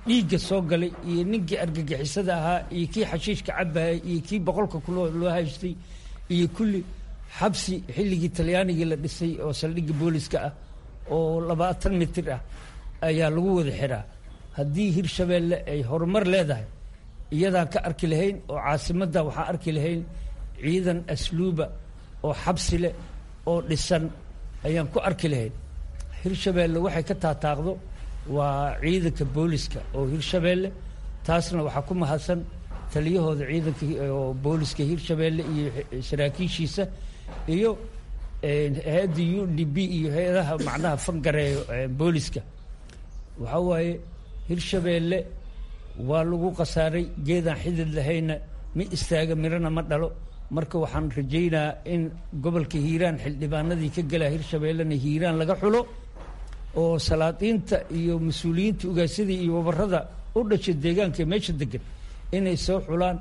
dhiigga soo galay iyo ninkii argagixisada ahaa iyo kii xashiishka cabaya iyo kii boqolka kuloo loo haystay iyo kulli xabsi xilligii talyaanigii la dhisay oo saldhigga booliska ah oo labaatan mitir ah ayaa lagu wada xiraa haddii hirshabeelle ay horumar leedahay iyadaan ka arki lahayn oo caasimadda waxaan arki lahayn ciidan asluuba oo xabsi leh oo dhisan ayaan ku arki lahayn hirshabeelle waxay ka taataaqdo waa ciidanka booliska oo hirshabeelle taasna waxaa ku mahadsan taliyahooda ciidanka oo booliska hirshabeelle iyo saraakiishiisa iyo hay-adda u d b iyo hay-adaha macnaha fangareeyo booliska waxaa waaye hirshabeelle waa lagu khasaaray geedaan xidid lahayna ma istaaga mirana ma dhalo marka waxaan rajaynayaa in gobolka hiiraan xildhibaanadii ka galaa hirshabeellena hiiraan laga xulo oo salaadiinta iyo mas-uuliyiinta ugaasyada iyo wabarada u dhashay deegaanka meesha degan inay soo xulaan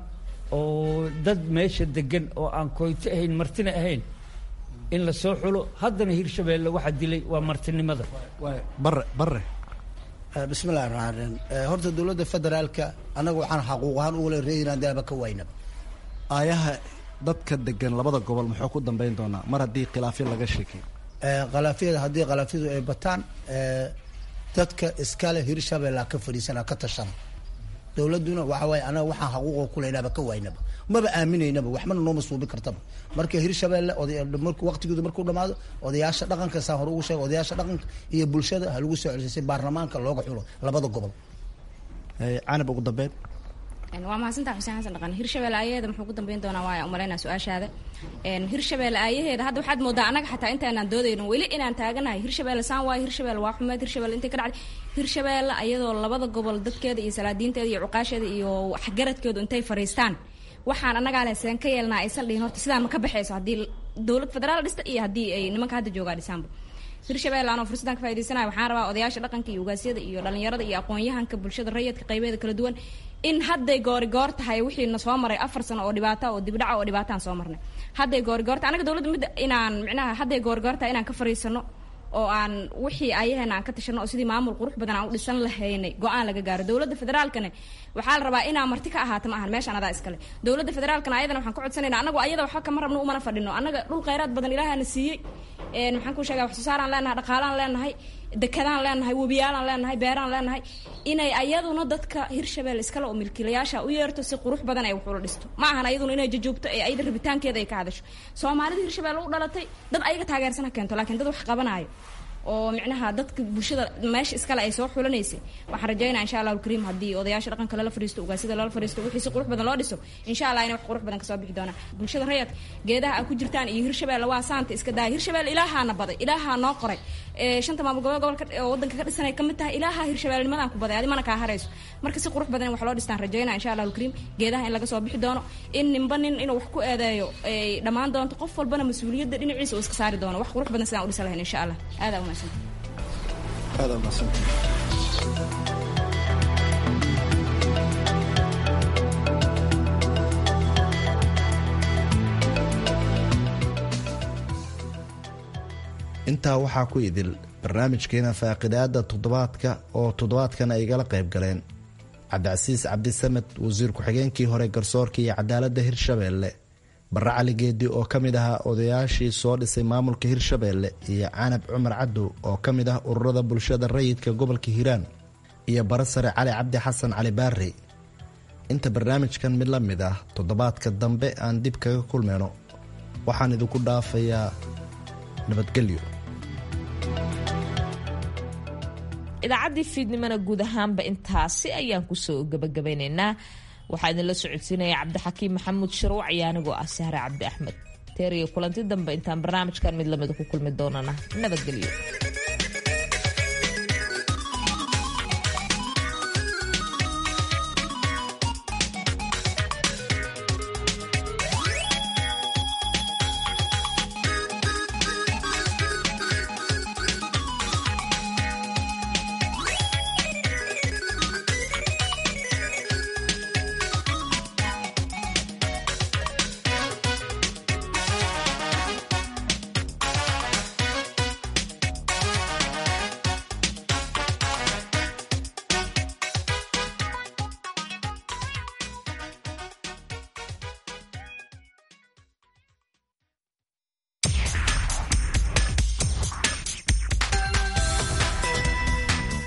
oo dad meesha degan oo aan koyto ahayn martina ahayn in la soo xulo haddana hirshabeelle waxaa dilay waa martinimada bare bare bismi llahi raxmaan raxiim horta dowladda federaalka annaga waxaan xaquuq ahaan ugula reeynaa daaba ka waynaba aayaha dadka degan labada gobol muxuu ku dambeyn doonaa mar haddii khilaafyo laga sheekay khalaafyada haddii khalaafyadu ay bataan dadka iskale hirshabeella ka fadhiisana ka tashana dowladduna waxa waaye anaga waxaan xaquuqa kuleynaba ka waynaba maba aaminaynaba waxmana nooma suubi kartaba marka hirshabeelle mark waqtigoodu markuu dhamaado odayaasha dhaqanka saan hore ugu sheega odayaasha dhaqanka iyo bulshada ha lagu soo celisay si baarlamaanka looga xulo labada gobol canab ugu dambeyn waa mahadsantaa xuseen xasan dhaqan hirshabelle aayaheeda muxuu ku dambeyn doonaa waaya umalaynaa su-aashaada hirshabelle aayaheeda hadda waxaad moodaa annaga xataa intaanaan doodayno weli inaan taaganahay hirshabelle saan waayo hirshabelle waa xumeed hirshabelle intay ka dhacday hirshabelle ayadoo labada gobol dadkeeda iyo salaadiinteeda iyo cuqaasheeda iyo waxgaradkeedu intay fariistaan waxaan annagaa leh seen ka yeelnaa aysan dhihin horta sidaan ma ka baxayso haddii dowlad federaal dhista iyo haddii ay nimanka hadda joogaa dhisaanba hirshabelle anoo fursaddan ka faaidaysanaya waxaan rabaa odayaasha dhaqanka iyo ugaasyada iyo dhalinyarada iyo aqoon-yahanka bulshada rayidka qaybeeda kala duwan in hadday goorigoor tahay wixiina soo maray afar sano oo dhibaata oo dibdhaca oo dhibaataan soo marnay hadday goorigoor tahay anaga dowladda midda inaan micnaha hadday goorigoor tahay inaan ka fariisano oo aan wixii ayaheena aan ka tashano oo sidii maamul qurux badan aan u dhisan lahaynay go-aan laga gaaro dowladda federaalkane waxaa la rabaa inaa marti ka ahaato ma ahan meeshaan adaa iskale dowladda federaalkana ayadana waxaan ka codsanayna anagu ayada waxba kama rabno umana fadhino annaga dhul khayraad badan ilaahana siiyey maxaan ku sheegaa wax soo saaraan leenahay dhaqaalaan leenahay dekadaan leenahay webiyaalaan leenahay beeraan leenahay inay ayaduna dadka hirshabelle iskale oo milkiilayaasha u yeerto si qurux badan ay wax ula dhisto ma ahan ayaduna inay jajoogto ee ayada rabitaankeeda ay ka hadasho soomaalida hirshabelle u dhalatay dad ayaga taageersan ha keento laakiin dad wax qabanaayo oo micnaha dadka bulshada meesha iskale ay soo xulanaysay waxaan rajaynaa insha allahu alkariim haddii odayaasha dhaqanka lala fariisto ugaasyada lala fariisto wixii si qurux badan loo dhiso insha allah inay wax qurux badan kasoo bixi doonaan bulshada rayadka geedaha a ku jirtaan iyo hirshabelle waa saanta iska daaya hirshabelle ilaahaana baday ilaahaa noo qoray shanta maamul gobol gobolka oo wadanka ka dhisanay kamid tahay ilaaha hirshabellenimadan ku baday adi mana kaa harayso marka si qurux badan in wax loo dhistaan rajaynaa insha allah alkariim geedaha in laga soo bixi doono in ninba nin inuu wax ku eedeeyo ay dhammaan doonto qof walbana mas-uuliyadda dhinaciisa uu iska saari doono wax qurux badan sidaan u dhisa lahayn insha allah aadaa umahadsanta aada umadsanta intaa waxaa ku idil barnaamijkeena faaqidaada toddobaadka oo toddobaadkan ay igala qayb galeen cabdicasiis cabdisamed wasiir ku-xigeenkii hore garsoorka iyo cadaaladda hirshabeelle barre cali geedi oo ka mid ahaa odayaashii soo dhisay maamulka hirshabeelle iyo canab cumar cadow oo ka mid ah ururada bulshada rayidka gobolka hiiraan iyo bare sare cali cabdi xasan cali baarey inta barnaamijkan mid la mid ah toddobaadka dambe aan dib kaga kulmayno waxaan idinku dhaafayaa nabadgelyo idaacaddii fiidnimona guud ahaanba intaasi ayaan kusoo gabagabeynaynaa waxaa idinla socodsiinaya cabdixakiim maxamuud sharwac iyo anigoo ah sahre cabdi axmed teer iyo kulanti dambe intaan barnaamijkan mid lamida ku kulmi doonana nabadgelyo